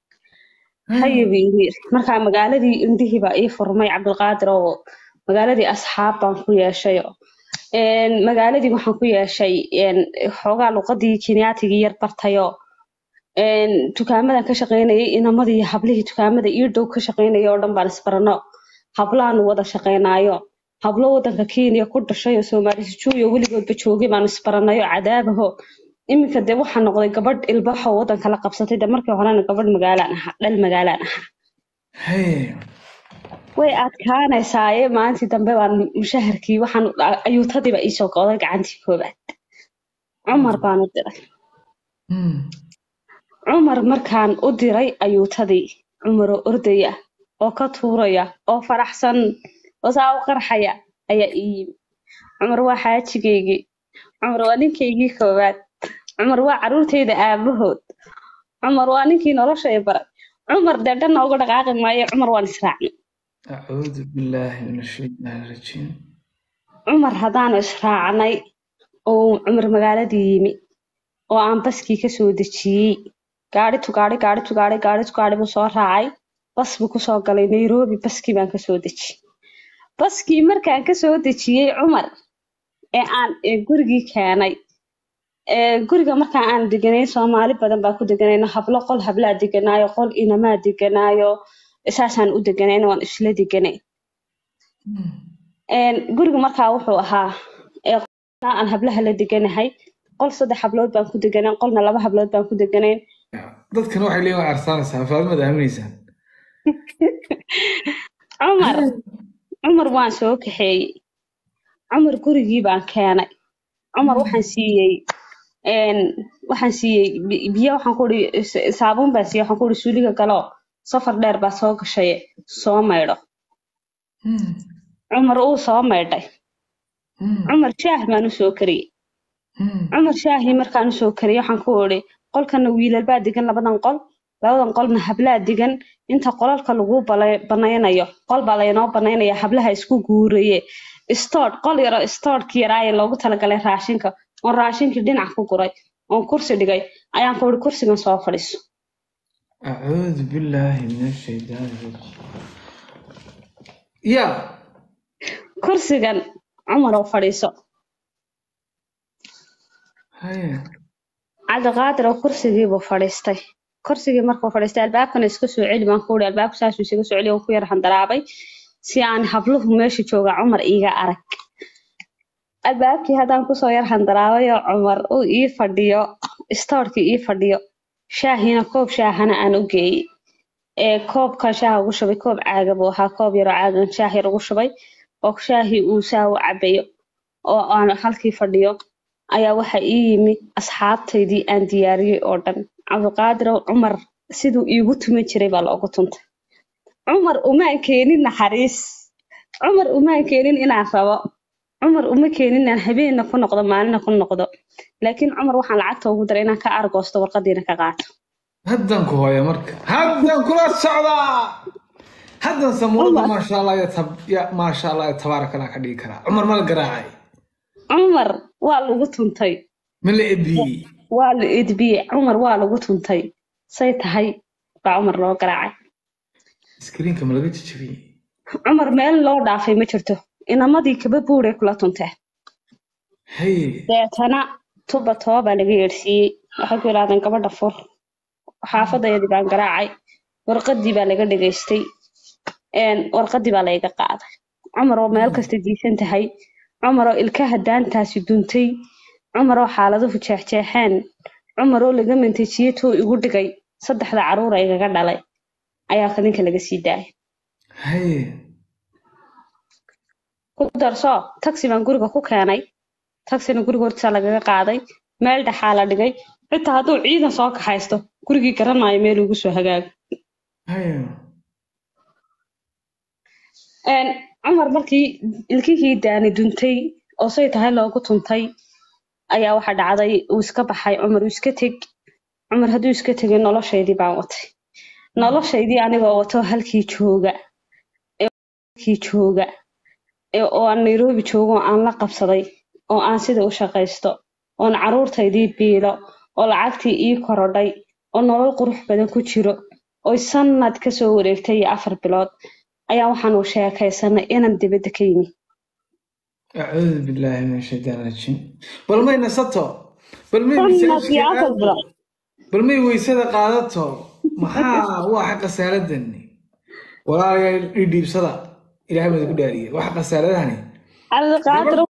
haye buu igu yiri markaa magaaladii indhihii baa ii furmay cabdulqaadir oo magaaladii asxaab baan ku yeeshay oo een, magaaladii waxaan ku yeeshay een, xoogaa luqadii kenyatigii yar bartayo een, dukaamadan ka shaqaynayay inamadii iyo hablihii dukaamada ii dhow ka shaqaynaya oo dhan baan isbarano hablaanu wada shaqaynaayo hablo wadanka kenya ku dhashay oo soomaali sijuuyo weligoodba joogay baanu isbaranayo cadaabaho iminka dee waxaa noqday gabadh ilbaxo wadanka la qabsatay de markii horena gabadh magaalaan ahaa dhal magaalaan ahaa هي way adkaanaysaaye maalintii dambe baan mushaharkii waxaan ayuutadiiba iisoo go'day gacantii koobaad cumar baan u diray مم. cumar markaan u diray ayuutadii cumaroo ordaya oo ka tuuraya oo faraxsan oo saa u qarxaya ayaa ii yimi cumar waa xaajigaygii cumar waa ninkaygii koowaad cumar waa caruurtayda aabahood cumar waa ninkii nolosha i baray cumar dee dhanna uga dhaqaaqi maayo cumar waan israacnay أعوذ بالله من الشيطان الرجيم cumar haddaanu israacnay oo cumar magaaladii yimi oo aan baskii kasoo dejiyey gaari tu gaari gaari tu gaari gaari tu gaari buu soo raacay bas buu kusoo galay nairobi baskii baan kasoo dejiyey baskii markaan kasoo dejiyey cumar ee aan ee gurigii keenay ee guriga markaa aan deganay soomaali badan baa ku deganayno hablo qol hablaa deganaayo qol inamaa deganaayo saasaan u deganayno waan isla deganay مم. Een, guriga markaa wuxuu ahaa ee qolna aan hablaha la deganahay qol saddex hablood baan ku deganayn qolna laba hablood baan ku deganayn dadkan waxay leeyihin waa arsaanaysaa faadimad aaminaysaan cumar cumar waan soo kaxeeyey cumar gurigii baan keenay cumar waxaan siiyey een, waxaan siiyey bi- biyo waxaan ku ii saabuun baan siiyey waxaan ku ii suuliga galo safar dheer baa soo gashay soo maydho مم. cumar uu soo maydhay مم. cumar shaah baan u soo kariyey مم. cumar shaahii markaan usoo kariyey waxaan ku idhi qolkana wiilal baa degan labadan qol labadan qolna hablaa degan inta qolalka lagu bala- banaynayo qol baa laynoo banaynaya hablaha isku guuraye stood qol yaro stoodki yaraaye loogu talagalay raashinka oon raashinkii dhinac ku guray oon kursi dhigay ayaan ku idhi kursigan soo fadhiiso acuudu billaahi min ashaydaani rajiim ya kursigan cumar oo fadhiiso haye cabdiqaadir oo kursigiibuu fadhiistay kursigii markuu fadhiistay albaabkana iska soo celi baan ku uri albaabka saasuu isaga soo celiy ku yar handaraabay si aan habluhu meesha jooga cumar iiga arag albaabkii haddaan kusoo yar handaraabay oo cumar uu ii fadhiyo istoorkii ii fadhiyo shaahiina koob shaahana aan u geeyey ee koobkan shaaha ugu shubay koob caaga buu ahaa koob yaroo caagan shaah yar ugu shubay oo shaahii uu saa u cabayo oo aan halkii fadhiyo ayaa waxa ii yimi asxaabtaydii aan diyaariyey oo dhan cabdiqaadirow cumar siduu iigu tuman jiray baa loogu tuntay cumar umaan keenin naxariis cumar umaan keenin inaan rabo cumar uma keenin inaan habeenna ku noqdo maalina ku noqdo laakiin cumar waxaan lacagta ugu daray inaan ka argoosto warqadiina ka qaato haddan ku hooya marka haddan kula socdaa haddan samuurada Cumar. maasha allah ya tab ya maasha allah ya tabaaraka allah ka dhigi karaa cumar ma la garaacay cumar waa lagu tuntay ma la ebiyey waa la edbiyey cumar waa lagu tuntay say tahay baa cumar loo garaacay iskriinka ma laga jajabiyey cumar meel loo dhaafay ma jirto inamadii kaba buuray kula tunteen haye deetana tuba toba baa laga yeedhsiiyey waxay ku yidhahdeen gabadha fur xaafadayadii baan garaacay warqadii baa laga dhegaystay een, warqadii baa layga qaaday cumar oo meel kasta diisan tahay cumar oo ilkaha daantaasi duntay cumar oo xaaladuhu jeexjeexeen cumar oo laga mantajiyey tuu igu dhigay saddexda caruura igaga dhalay ayaa kadinka laga sii daayay haye ku darso taxi baan guriga ku keenay taxina guriga hortiisa lagaga qaaday meel dhexaa la dhigay xitaa hadduu ciidan soo kaxaysto gurigii garanaayo meel ugu soo hagaago haye Een, cumar markii ilkihii daani duntay oo say tahay loogu tuntay ayaa waxa dhacday uu iska baxay cumar uu iska teg cumar hadduu iska tegay noloshaydii baan watay noloshaydii anigoo wato halkii jooga ee halkii jooga ee oo aan nairobi joogo oo aan la qabsaday oo aan sida u shaqaysto oon caruurtaydii biilo oo lacagtii ii korodhay oo nolol qurux badan ku jiro oy sanad kasoo wareegtay iyo afar bilood ayaa waxaan u sheekaysanay inaan dibadda ka yimi acuudu billaahi min ashaytaan rajiim bal may nasato bal may sanad iyo masaajidka afar aado bilood bal may weysada qaadato maxaa waa xa khasaaradani walaalayaal ii dhiibsada ilaahay baa ku dhaariye waxa khasaaradahani cabdiqaadir